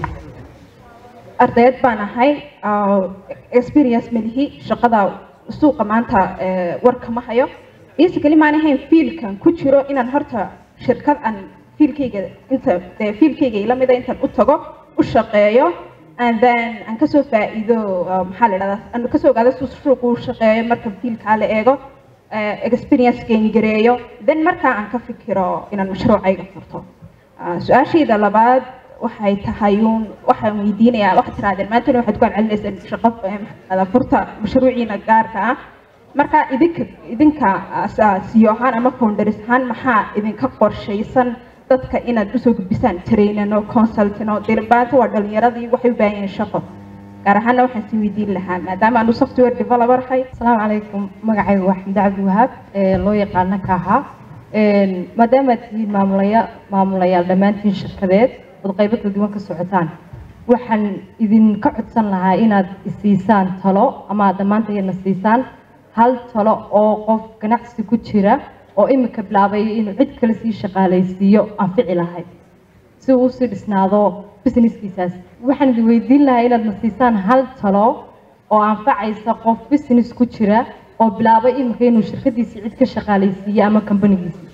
Speaker 12: ardayad baan ahay ah, experience malihi shaqada suuqa maanta eh, war kama hayo basically maan ahayn fiilkan ku jiro inaan horta shirkad aan fiilkayga inta dee fiilkayga ila mida intaan u tago u shaqeeyo and then aan kasoo faa'iido ah, maxaa la dhahdaa aan kasoo ogaado suu suuqu u shaqeeyo marka fiilkaa la eego eh, experience gain gareeyo then markaa aan ka fikiro inaan mashruucayga furto Ah, su-aashayda labaad waxay tahay uun waxaan weydiinayaa waxaad tirahdeen maantana waxaad ku celcelinaysaan shaqo eh, maxaa furta mashruuciina gaarka ah marka idinka idinka siyo ahaan ama founders ahaan maxaa idinka qorshaysan dadka inaad usoo gudbisaan trainano consultino dirbaanta waa dhalinyaradii waxay u baahan yihiin shaqo gaar ahaana waxaan sii weydiin lahaa maadaama aanu software developer ahay
Speaker 13: asalaamu calaykum magacaygu waa xamdi cabdi wahaab ee loo yaqaana kaaha maadaama aad tihiin maamulaya maamulayaal dhammaantiin shirkadeed ood qaybo kala duwan ka socotaan waxaan idinka codsan lahaa inaad isiisaan talo ama aad dhammaantayadna siisaan hal talo oo qof ganacsi ku jira oo imika bilaabay inuu cid kale sii shaqaalaysiiyo anfici lahayd si uu usii dhisnaado businesskiisaas waxaan idin weydiin lahaa inaad na siisaan hal talo oo anfacaysa qof business ku jira oo bilaabay imika inuu shirkadiisii cid ka shaqaalaysiiyo ama companigiisii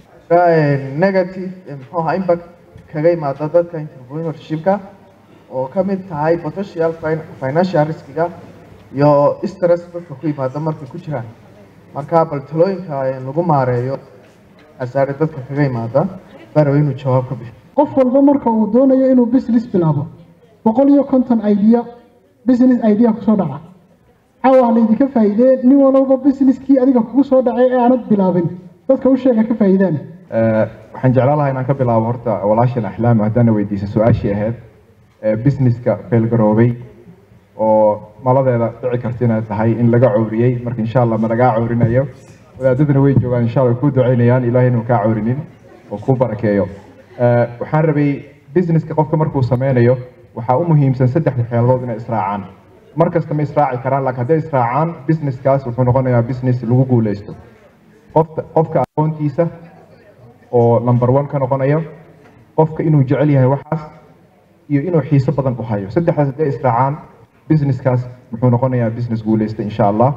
Speaker 2: negative eh, muxuu ahaa impact kaga imaada dadka entrepreneurshipka oo ka mid tahay potential fin- financial riskiga iyo stress dadka ku yimaada markay ku jiraan marka bal talooyinka eh, lagu maareeyo asaare dadka kaga imaada baraw inuu jawaab ka bixiyo
Speaker 1: qof walba marka uu doonayo inuu business bilaabo boqol iyo konton idea business idea kusoo dhaca caawa laydinka faa'iidee nin walba businesskii adiga kugu soo dhacay ee aanad bilaabin dadka u sheega ka faa'iidaan
Speaker 2: Eh, waxaan jeclaan lahaa inaan ka bilaabo horta walaashan axlaam haddaana weydiisa su-aashii ahayd eh, businesska feelgaroobay oo maladeeda dhici karta inay tahay in laga cowriyey marka insha allah ma lagaa cowrinayo wadaadadana way joogaan insha allah way kuu ducaynayaan ilahay inuu kaa cowrinin oo kuu barakeeyo Eh, waxaan rabay businesska qofka markuu sameynayo waxaa u muhiimsan saddexda xeeladood inay israacaan mar kasta ma israaci karaan laakiin hadday israacaan businesskaas wuxuu noqonayaa business lagu guuleysto qofka qofka aqoontiisa oo number one ka noqonayo qofka inuu jecel yahay waxaas iyo inuu xiiso badan u hayo saddexdaas hadday israacaan businesskaas muxuu noqonayaa business guuleysta insha allah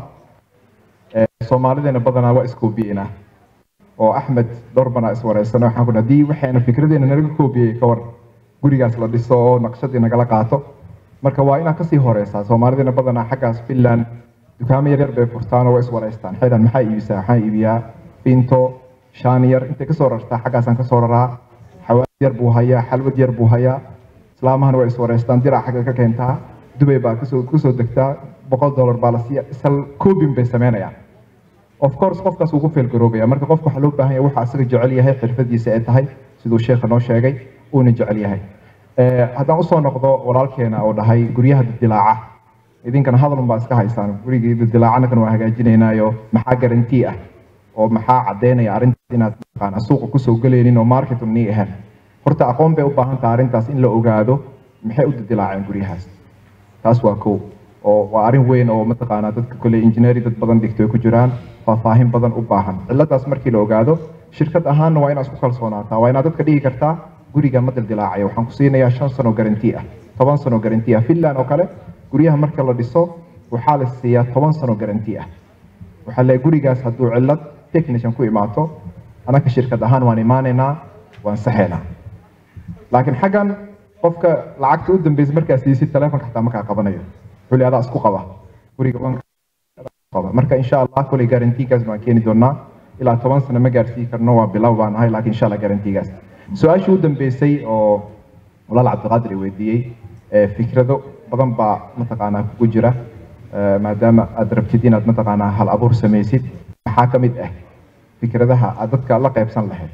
Speaker 2: Eh, soomaalideena badanaa waa iskoobiyeena oo axmed doorbana iswareysano waxaan ku haddii waxayna fikradeena nalaga koobiyey ka war gurigaas la dhiso oo naqshadii nagala qaato marka waa inaad kasii horeysaa soomaalideena badanaa xaggaas finland dukaamo yaryar bay furtaan oo waa iswareystaan xidhan maxaa iibisaa waxaan iibiyaa finto shaan yar intay kasoo rartaa xaggaasaan kasoo raraa xawaad yar buu hayaa xalwad yar buu hayaa islaamahana waa iswareystaan dirac xagga ka keentaa dubay baa kasoo kusoo degtaa boqol dollar baa la siiya isal koobin bay sameynayaan of course qofkaas ugu feelgaroobaya marka qofka waxaa loo baahan yahay waxa asaga jecel yahay xirfadiisa ay tahay siduu sheekha noo sheegay uuna jecel yahay Eh, haddaan usoo noqdo walaalkeena oo dhahay guryaha dildilaaca idinkana hadalun baa iska haysaan gurigii dildilaacanakan waa hagaajinaynaayo maxaa garantii ah oo maxaa caddeynaya arrintaas inaad mataqaana suuqa kusoo geleynin oo market nii ahayn horta aqoon bay u baahan tahay arrintaas in la ogaado maxay u dildilaaceen guryahaas taas waa kow oo waa arrin weyn oo mataqaanaa dadka kole engineering dad badan dhigto ay ku jiraan faahfaahin badan u baahan ciladaas markii la ogaado shirkad ahaanna waa inaad isku kalsoonaataa waa inaad dadka dhigi kartaa guriga ma dildilaacayo waxaan ku siinayaa shan sano garanti ah toban sano garanti ah finland oo kale guryaha marka la dhiso waxaa la siiyaa toban sano garanti ah waxaa leeyahay gurigaas hadduu cillad technician ku imaato anaka shirkad ahaan waan imaanaynaa waan saxaynaa laakiin xaggan qofka lacagta u dambeysa markaa siisid telefonka xataa makaa qabanayo xuli adaa isku qaba guriga waan qaba marka insha allah kuley garantigaas baan keeni doonaa ilaa toban sano ma gaarsii karno waa bilow baan ahay laakiin insha allah garantigaas su-aashii u dambeysay oo walaal cabdiqaadir i weydiiyey eh, fikrado badan baa mataqaanaa kugu jira eh, maadaama aad rabtid inaad mataqaanaa hal abuur samaysid maxaa ka mid ah fikradaha aad dadka la qaybsan lahayd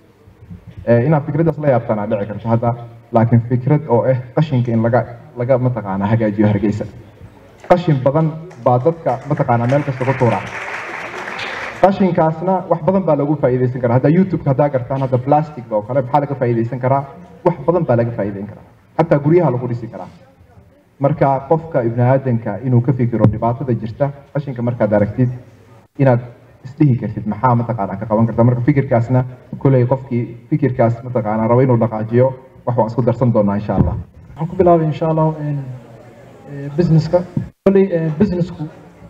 Speaker 2: Eh, inaad fikradaas la yaabtaan dhici karto hadda laakiin fikrad oo ah qashinka in laga laga mataqaanaa hagaajiyo hargeysa qashin badan baa dadka mataqaanaa meel kasta ku tuura qashinkaasna wax badan baa lagu faa'iidaysan karaa hadda youtube haddaa gartaan hadda plastic oo kale maxaa laga faa'iidaysan karaa wax badan baa laga faa'iidayn karaa xataa guryaha lagu dhisi karaa marka qofka ibni aadanka inuu ka fikiro dhibaatada jirta qashinka markaad aragtid inaad isdhihi kartid maxaa mataqaanaa ka qaban karta marka fikirkaasna koley qofkii fikirkaas mataqaanaa rabo inuu dhaqaajiyo wax waan isku darsan doonaa insha allah
Speaker 3: waxaan ku bilaabay insha allah businesska kolley businessku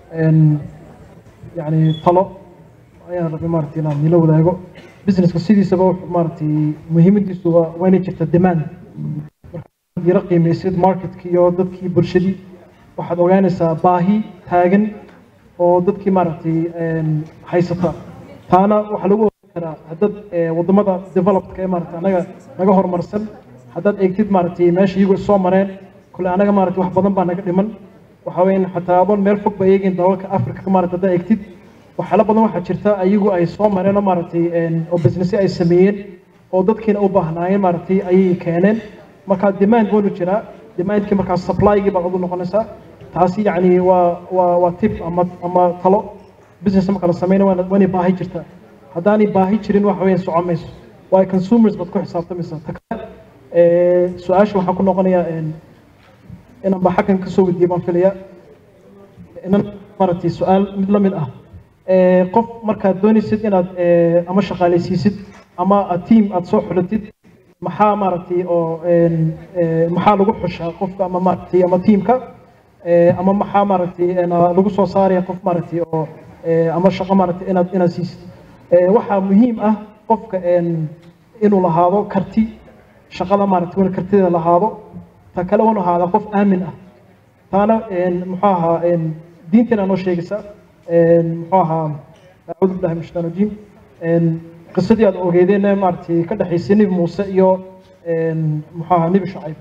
Speaker 3: yani talo ayaan rabay maaragtay inaan nila wadaago businesska sidiisaba wuxuu maaragtay muhiimadiisu waa waa inay jirta demand markaad yaro qiimaysid marketkii iyo dadkii bulshadii waxaad ogaanaysaa baahi taagan oo dadkii maaragtay haysata taana waxaa lagu ogaan karaa haddaad wadamada developedka ee maaragtay anaga naga horumarsan haddaad eegtid maaragtay meesha iyagu soo mareen kule anaga maaragtay wax badan baa naga dhiman waxa weeyaan xataa adoon meel fog ba eegin dalalka africa maaragtay haddaad eegtid waxyaalo badan waxaa jirta iyagu ay soo mareen oo maaragtay oo businessyo ay sameeyeen oo dadkiina u baahnaayeen maaragtay ayay keeneen marka demand waynu jiraa demandkii markaa supply-gii baad ugu noqonaysaa taasi yacni waa waa waa tip ama ama talo business marka la sameynayo waana waanay baahi jirtaa haddaanay baahi jirin waxa weeyaan socon mayso waayo consumers baad ku xisaabtamaysaa ta kale su-aasha waxaan ku noqonayaa inaan ba xaggan kasoo weydiiye baan filayaa inan maaragtay su-aal mid la mid ah qof markaad doonaysid inaad ama shaqaalaysiisid ama team aad soo xulatid maxaa maaragtay oo maxaa lagu xushaa qofka ama maaragtay ama teamka ama maxaa maaragtay lagu soo saaraya qof maaragtay oo ama shaqo maaragtay inaad inaad siisid waxaa muhiim ah qofka inuu lahaado karti shaqada maaragtay inuu kartideeda lahaado ta kale inuu ahaada qof aamin ah taana muxuu ahaa diinteena noo sheegaysa muxuu ahaa acuudu billahi min shaitaan rajiim qisadii aad ogeedeen maaragtay ka dhexaysay nebi muuse iyo muxuu ahaa nebi shacayb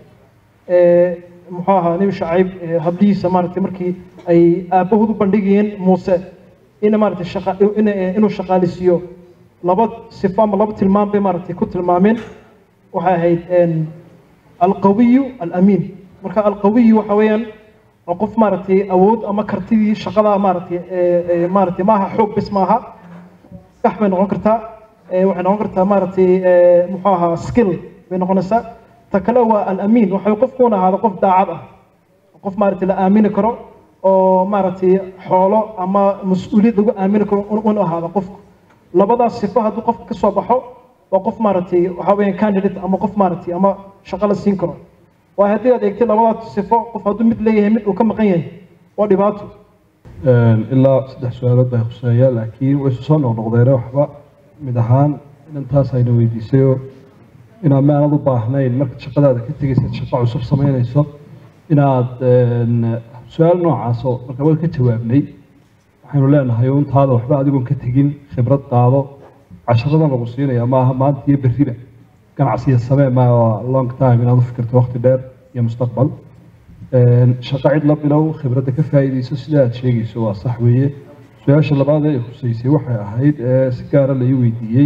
Speaker 3: muxuu ahaa nebi shacayb hablihiisa maaragtay markii ay aabbahood u bandhigayeen muuse in maaragtay shaqa inuu shaqaalisiiyo laba sifo ama laba tilmaam bay maaragtay ku tilmaameen waxay ahayd alqawiyu alamiin marka alqawiyu waxa weeyaan waa qof maaragtay awood ama kartidii shaqada maaragtay maaragtay maaha xoog bis maaha sax bay noqon kartaa waxay noqon kartaa maaragtay muxuu ahaa skill bay noqonaysaa ta kale waa alamiin waxay qofkuuna ahaada qof daacad ah qof maaragtay la aamini karo oo maaragtay xoolo ama mas-uuliyad lagu aamini karo unu ahaada qofku labadaas sifo hadduu qofka ka soo baxo waa qof maaragtay waxa weeyaan candidate ama qof maaragtay ama shaqo la siin karo waayo haddii aad eegtay labadaas sifo qof hadduu mid leeyahay mid uu ka maqan yahay waa dhibaato
Speaker 4: ilaa saddex su-aalood bay khuseeya laakiin way isu soo noqnoqdeene waxba mid ahaan inantaas ayna weydiisayoo inaad maanad u baahnayn markaad shaqadaada ka tegaysaad shaqo cusub samaynayso inaad su-aal noocaasoo marka waa ka jawaabnay waxaynu leenahay untaada waxba adigoon ka tegin khibrad qaado casharadan lagu siinaya maaha maanta iyo berriba ganacsiya samee maa long time inaad u fikirto waqti dheer iyo mustaqbal shaqo cid la bilow khibradda ka faa'iidayso sida aad sheegayso waa sax weeye su-aasha labaad ee huseysay waxay ahayd ee si gaara la ii weydiiyey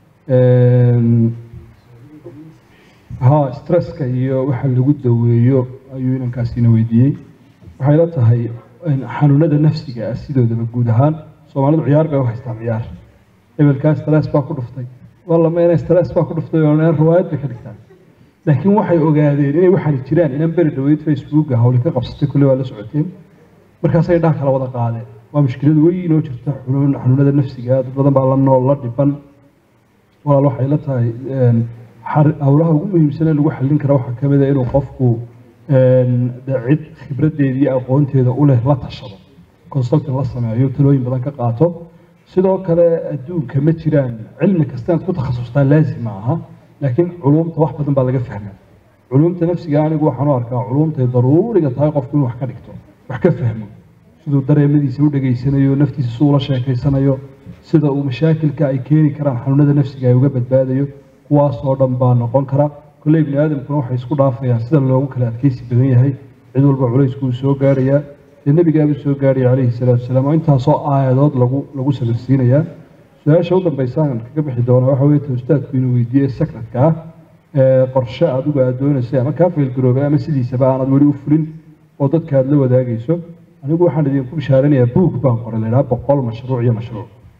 Speaker 4: ha stresska iyo waxa lagu daweeyo ayuu inankaasina weydiiyey waxay la tahay xanuunada nafsiga ah sidoodaba guud ahaan soomaalidu ciyaar bay u haystaan ciyaar hebelkaa stress baa ku dhuftay wallama inay stress baa ku dhuftay oo inay riwaayad bay ka dhigtaan laakiin waxay ogaadeen inay waxaan jiraan inan beri dhaweyd facebooka hawli ka qabsatay kulle waa la socoteen markaasay dhaha kala wada qaadeen waa mushkilad weyn oo jirta xanuun xanuunada nafsiga dad badan baa la nool la dhiban walaal waxay la tahay howlaha ugu muhiimsan ee lagu xallin kara waxaa ka mid a inuu qofku cid khibraddeeda iyo aqoonteeda u leh la tashado consulting la sameeyo talooyin badan ka qaato sidoo kale adduunka ma jiraan cilmi kasta inaad ku takhasustaa laazim ma aha laakiin culumta wax badan baa laga fahmaa culumta nafsiga anigu waxaan u arkaa culumtay daruuriga tahay qofku inuu wax ka dhigto wax ka fahmo siduu dareemadiisa u dhegaysanayo naftiisa si ula sheekaysanayo sida uu mashaakilka ay keeni karaan xanuunada nafsiga ay uga badbaadayo kuwaas oo dhan baa noqon kara kolley bini aadamkuna waxay isku dhaafayaan sida loogu kala adkeysi badan yahay cid walba culayskuu soo gaarayaa dee nebigaabuu soo gaaraya calayhi salaatu wasalaam oo intaasoo aayadood lagu lagu sabirsiinayaa su-aasha u dambaysaan kaga bixi doona waxa weeye ta ustaadku inuu weydiiyey secretka ah ee qorshe adigu aad doonaysay ama kaa faylgaroobay ama sidiisaba aanad weli u fulin oo dadka aad la wadaagayso anigu waxaan idinku bishaaranayaa buug baan qoray la idhaha boqol mashruuc iyo mashruuc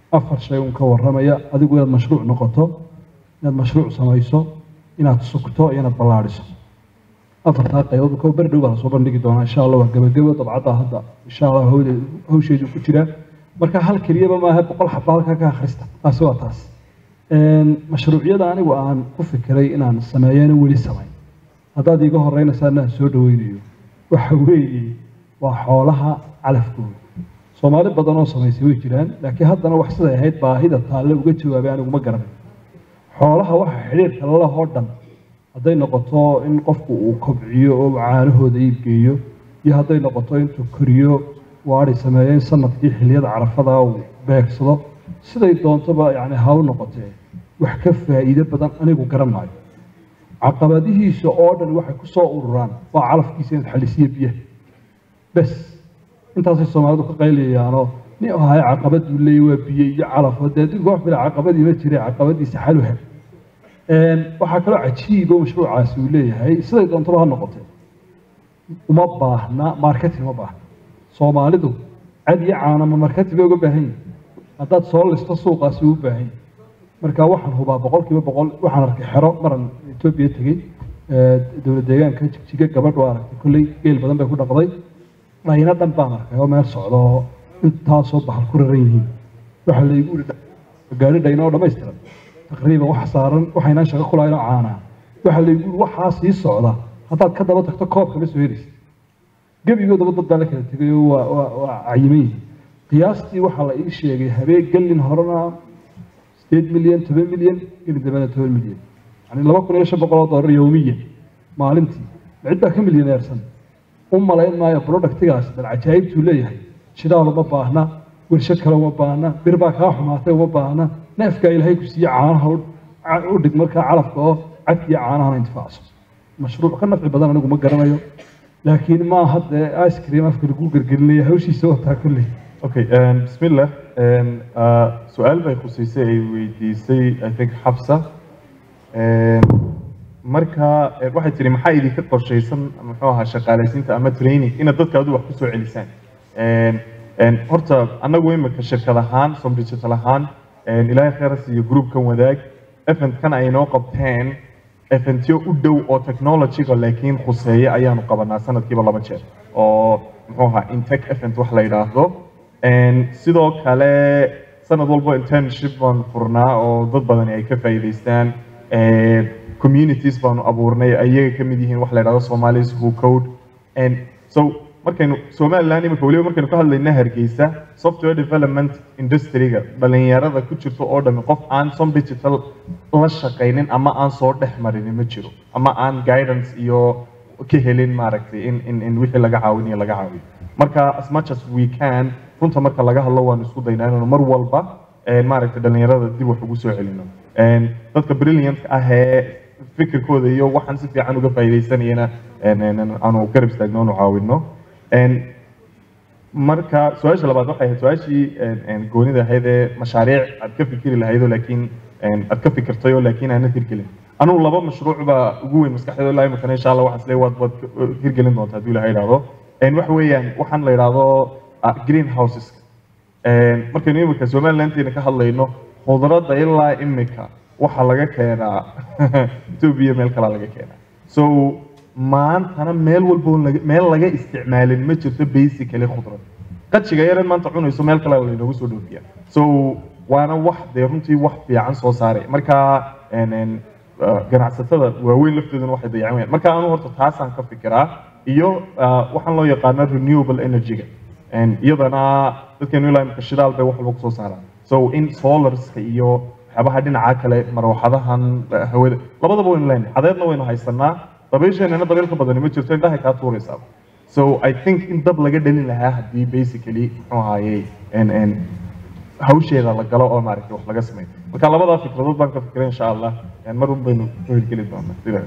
Speaker 4: afar shay un ka warramaya adigu inaad mashruuc noqoto inaad mashruuc samayso inaad sugto iyo inaad ballaadhiso afartaa qaybood ko beri dhow baa lasoo bandhigi doonaa insha allah waa gebagebo dabcadda hadda insha allah hawde- hawsheedu ku jiraa marka hal keliyaba maaha boqol xaba halkaa ka akhrista taasi waa taas Een, mashruucyada anigu aan ku fikiray inaan sameeyana weli samayn haddaad iiga horreynaysaana aan soo dhaweynayo waxa weeye waa xoolaha calafkooda soomaali badan oo samaysay way jiraan laakiin haddana wax siday ahayd baahida taalle uga jawaabay anigu ma garanay xoolaha waxa xidhiirka lalahoo dhan hadday noqoto in qofku uu kobciyo oo caanahooda iibgeeyo iyo hadday noqoto intuu koriyo waadhi sameeyo in sanadkii xilliyada carafada uu beegsado siday doontoba yani ha u noqotee wax ka faa'iido badan anigu garan maayo caqabadihiisa oo dhan waxay ku soo ururaan waa calafkiisa inaad xalisiyo biyaha bes intaasay soomaalidu ka qayliyayaanoo nin ahay caqabaduu leeyahy waa biyo iyo calaf oo dee adduunka wax bila caqabadii ma jire caqabadiisa xal u hel Een, waxaa kaloo cajiib oo mashruucaasi uu leeyahay siday doontaba ha noqotee uma baahna marketing uma baahna soomaalidu cad iyo caana ma marketing bay uga baahan yihin haddaad soo listo suuqaasi uu u baahan yahay marka waxaan hubaa boqolkiiba boqol waxaan arkay xero maran etoobiya tegey ee, dowlad deegaanka jigjiga gabadh waa aragtay kolley geel badan bay ku dhaqday dhayna dhan baan arkay oo meel socda oo intaasoo bahal ku raran yihiin waxaa laygu uri gaari dhayna oo dhammaystiran taqriiban wax saaran waxaynaan shaqo ku lahayn oo caanaa waxaa laygu uri waxaa sii socda haddaad ka daba tagto koobka ma soo helaysa gebigoodaba dad baa la kala tegay oo waa waa waa cayiman yihiin qiyaastii waxaa la ii sheegay habeen gelin horena sideed milyan toban milyan gelin dambena toban milyan yani laba kun iyo shan boqol oo doolar yowmiyan maalintii cid baa ka milyaneersan u malayn maayo productigaas bal cajaa'ibtuu leeyahay shidaal uma baahna warshad kale uma baahna bir baa kaa xumaatay uma baahna neefkaa ilaahay ku siiye caanaha u- ca- u dhig markaa calafka oo cadkiiyo caanahana intifaacso mashruuc ka nafci badan anigu ma garanayo laakiin ma hadde ice cream afka lagu gergelinaya hawshiisa wataa kolley
Speaker 5: Okay, um, bismillah. Um, uh, su-aal bay khuseysay ay weydiisay I think Xafsa. Um, marka eh, waxay tiri maxaa idinka qorshaysan muxuu ahaa shaqaalaysiinta ama training inaad dadka adu wax kusoo celisaan Um, um, horta annagu imika shirkad ahaan som digital ahaan um, ilaahay khayras iyo groupkan wadaag eventkan ay noo qabteen eventyo u dhow oo technologyga laakiin khuseeya ayaanu qabanaa sanadkiiba laba jeer oo muxuu ahaa intech event wax la yidhaahdo Een, sidoo kale sanad walba internship baanu furnaa oo dad badani ay ka faa'iidaystaan Een, communities baanu abuurnay ayaga ka mid yihiin wax la yidhahdo Somalis who code And so markaynu Somaliland imika weliba markaynu ka hadlayna Hargeysa software development industry-ga dhalinyarada ku jirto oo dhan qof aan som digital la shaqaynin ama aan soo dhex marin ma jiro ama aan guidance iyo ka helin maaragtay in in in wixii laga caawinayo laga caawiyo marka as much as we can runta marka laga hadlo waanu isku daynaa inaanu mar walba een, maaragtay dhalinyarada dib wax ugu soo celino Een, dadka brilliant ah ee fikirkooda iyo waxaan si fiican uga faa'iidaysanayana een, een, een, aanu garab istaagno aanu caawino Een, marka su-aasha labaad waxay ahayd su-aashii een, een, goonida ahayd ee mashaariic aad ka fikiri lahaydoo laakiin een, aad ka fikirtayoo laakiin aanad hirgelin anugu laba mashruuc baa ugu weyn maskaxdayda ilaa imikana insha allah waxaan isleeyahay waad waad ka- hirgelin doontaa hadduu ilahay idhaahdo Een, waxa weeyaan waxaan la idhaahdo ah, greenhouses markaynu imika somalilanteena ka hadlayno khudradda ilaa imika waxaa laga keenaa etoobiya meel kalaa laga keenaa so maantana meel walba oo laga- meel laga isticmaalin ma jirto basically khudrad qajiga yaran maanta cunayso meel kale laynoogu soo dhoofiya so waana wax dee runtii wax fiican soo saaray marka een, een, uh, ganacsatada waaweyn laftooduna waxay dayacan wayaan marka anu horta taasaan ka fikiraa iyo uh, waxaan loo yaqaana renewable energy-ga Een, iyadana dadkeenu ilaa imika shidaal bay wax walba kusoo saaraan so in solarska iyo waxyaabaha dhinaca kale marwaxadahan eh, hawada labadaba waynu leenahay cadeedna waynu haysanaa dabaysheenana dabayl ka badani ma jirto indhahay kaa tuuraysaa so i think in dab laga dhalin lahaa haddii basically muxuu ahaayey en en hawsheeda la galo oo maaragtay wax laga sameeyo marka labadaa fikradood baan ka fikiray insha allah En mar un baynu ku hirgeli doonaa sida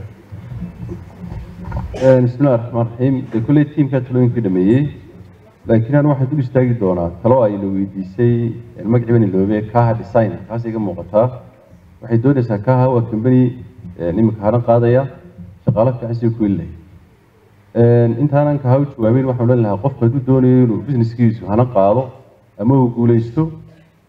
Speaker 6: bismillahi raxmaan raxiim dee kolley tiimkaa talooyinkii dhameeyey laakiin anu waxaan dul istaagi doonaa talo ayna weydiisay magacii bani loobe kaha design kaas iga muuqataa waxay doonaysaa kaha waa company iminka haran qaadaya shaqaalo fiican sii ku heli lahayd intaanan kaha u jawaabin waxaan odhan lahaa qofku hadduu doonayo inuu businesskiisu haran qaado ama uu guuleysto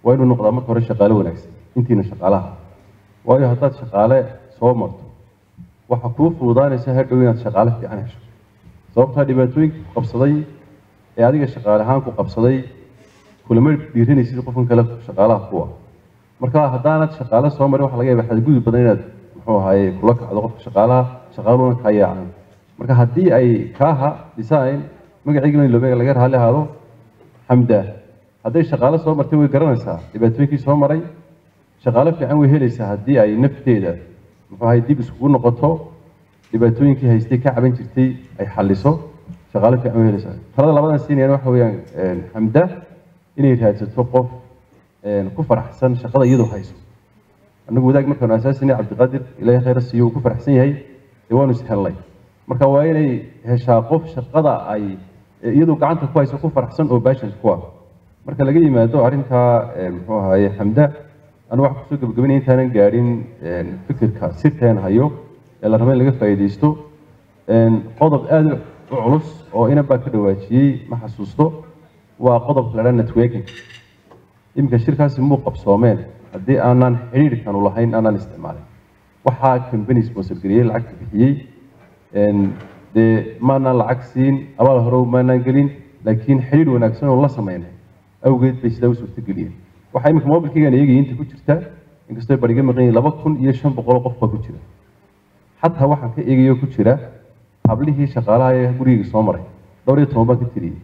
Speaker 6: waa inuu noqdaa marka hore shaqaale wanaagsan intiina shaqaalaha waayo haddaad shaqaale soo marto waxa kuu fududaanaysa hadhow inaad shaqaale fiican hesho sababtaa dhibaatooyinka ku qabsaday ee adiga shaqaale ahaan ku qabsaday kulama dhiiranaysid qofkan kale shaqaalaha kuwa marka haddaanad shaqaale soo marin waxa laga yaaba xadgudub badan inaad muxuu ahaaye kula kacdo qofka shaqaalaha shaqaaluhuna kaa yaacan marka haddii ay kaaha design magaciigana iloobe laga raali ahaado xamda hadday shaqaale soo martay way garanaysaa dhibaatooyinkii soo maray shaqaale fiican way helaysaa haddii ay nafteeda muxuu ahay dib iskugu noqoto dhibaatooyinkii haystay ka caban jirtay ay xalliso shaqaale fiican way helaysaa talada labadan siinayaan waxa weeyaan xamda inay raadsato qof ku faraxsan shaqada iyadoo hayso annagu wadaag markaanu asaasinay cabdiqaadir ilaahay khayra siiyo uu ku faraxsan yahay dee waanu ishellay marka waa inay heshaa qof shaqada ay iyadoo gacanta ku hayso ku faraxsan oo baashan ku ah marka laga yimaado arrintaa muxuu ahaye xamda anigu waxaan kusoo gabagabanaya intaanan gaadhin fikirka sirteen hayo ee la raba in laga faa'iidaysto qodob aada u culus oo inan baa ka dhawaajiyey ma xasuusto waa qodobka la dhaa networking iminka shirkaasi muu qabsoomeen haddii aanan xidhiirkanu lahayn aanan isticmaalin waxaa company sponsor gariyey lacagta bixiyey dee maanaan lacag siin abaal hore maanaan gelin laakiin xidhiir wanaagsan oo la sameynay awgeed bay sidaa u suurtageliyeen waxaa iminka mobilkaygaan eegaya inta ku jirta inkastoo bariga maqan yihin laba kun iyo shan boqol qof baa ku jira xataa waxaan ka eegayo ku jira hablihii shaqaalaha ee gurigayga soo maray dhowr iyo toban baan ka tiriyey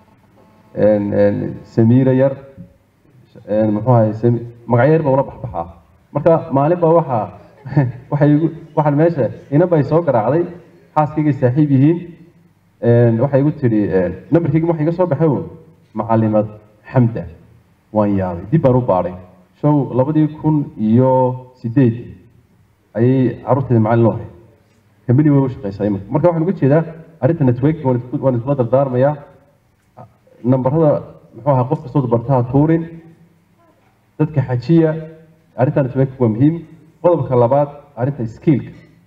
Speaker 6: samiira yar muxuu ahay magacyo yar baa ula baxbaxaa marka maalin baa waxaa waxay igu waxaan meesha inaba ay soo garaacday xaaskaygay saaxiib yihiin waxay igu tidhi nambarkayga waxa iga soo baxay un macalimad xamda waan yaabay dib baan u baadhay show labadii kun iyo sideed ayay carruurteeda macallin loo hay kambani way u shaqaysaa iminka marka waxaan uga jeedaa arrinta networking waan isku- waan isla dardaarmayaa nambarada muxuu ahaa qof kastoo bartaha tuurin dadka xajiya arrinta networking waa muhiim qodobka labaad arrinta skillka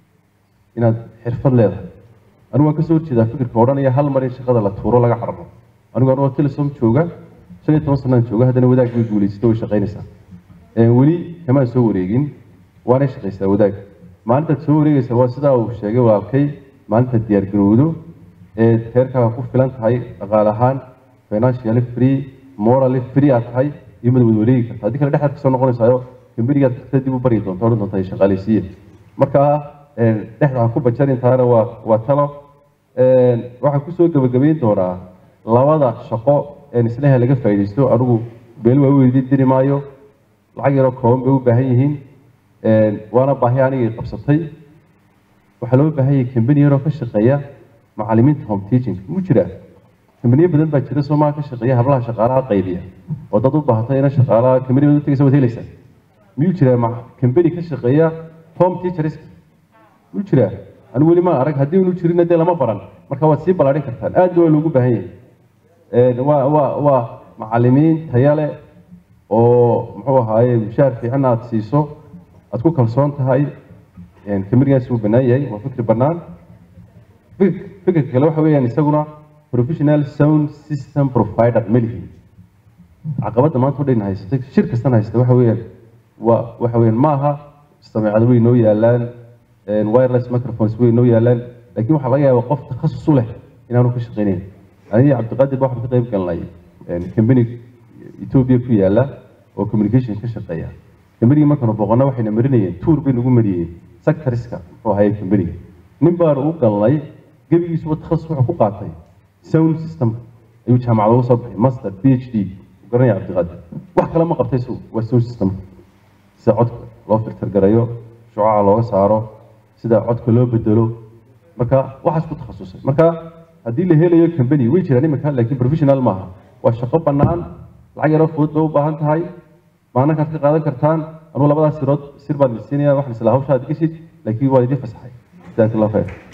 Speaker 6: inaad xirfad leedahay anigu waan kasoo horjeedaa fikirka odhanaya hal mar in shaqada la tuuro laga cararo anigu anigoo telesom jooga shan iyo toban sanaan jooga haddana wadaag way guulaysatay way shaqaynaysaa Ee, weli kamaan soo wareegin waanay shaqaysaa wadaag maalintaad soo wareegaysa waa sidaa uu sheegay walaalkay maalintaad diyaargarowdo ee teerkaaga ku filan tahay dhaqaale ahaan financially free morally free aad tahay iyo mad wad wareegi karta haddii kale dhexdaad kasoo noqonaysaayo kambanigaad tagta dib u baryi doonta odhan doonta ay shaqaaleysiiye marka ee, dhexda ha ku bajarin taana waa waa talo Ee, waxaan kusoo gabagabayn doonaa labada shaqo ee isleha laga faa'iidaysto anigu beel waa u weydiin diri maayo lacag yaroo kooban bay u baahan yihiin Ee, waana baahi anigay qabsatay waxaa loo baahan yahay kambani yaroo ka shaqeeya macallimiinta home teaching mu jiraa kambaniyo badan baa jira soomaa ka shaqeeya hablaha shaqaalaha qaybiya oo dad u baahatay ina shaqaalaha kambani baad u tegaysa waad helaysaa miyuu jiraa ma- kambani ka shaqeeya home teachers muu jiraa anigu weli ma arag haddii unu jirin dee lama baran marka waad sii ballaadhin kartaan aad waa loogu baahan yahay Ee, waa waa waa macallimiin taya leh oo muxuu ahaaye mushaar fiican aad siiso aad ku kalsoon tahay Een, kambanigaasi wuu bannaan yahay waa fikri bannaan Fik- fikirka kale waxa weeyaan isaguna professional sound system provider ma lihin caqabadda maanta udhayn haysatay shir kastan haysata waxa weeyaan waa waxa weeyaan ma aha sameecado way noo yaalaan een, wireless microphones way noo yaalaan laakiin waxaa laga yaabaa qof takhasus u leh inaanu ka shaqaynayn aniga cabdiqaadir ba waxaan ka qayb galnay een, company ethiopia ku yaala oo communication ka shaqeeya combanigii markaanu boqonna waxayna marinayeen tour bay nagu mariyeen sectoriska muxuu ahaye combaniga nin baanu u galnay gebigiisuba takhasus wuxuu ku qaatay sound system ayuu jaamacada uga soo baxay master phd u garanaya cabdiqaadir wax kale ma qabtay su waa sound system sida codka loo filter garayo shucaca looga saaro sida codka loo bedelo marka waxaas ku takhasusay marka haddii la helayo company way jiraan iminka laakiin professional maaha waa shaqo bannaan lacag yaroo fudud bay u baahan tahay maalinkaad ka qaadan kartaan anugu labadaas sirood sir baan idin siinaya waxaan islaa hawshaad geshid laakiin waa idin fasaxay jazaak allah khayr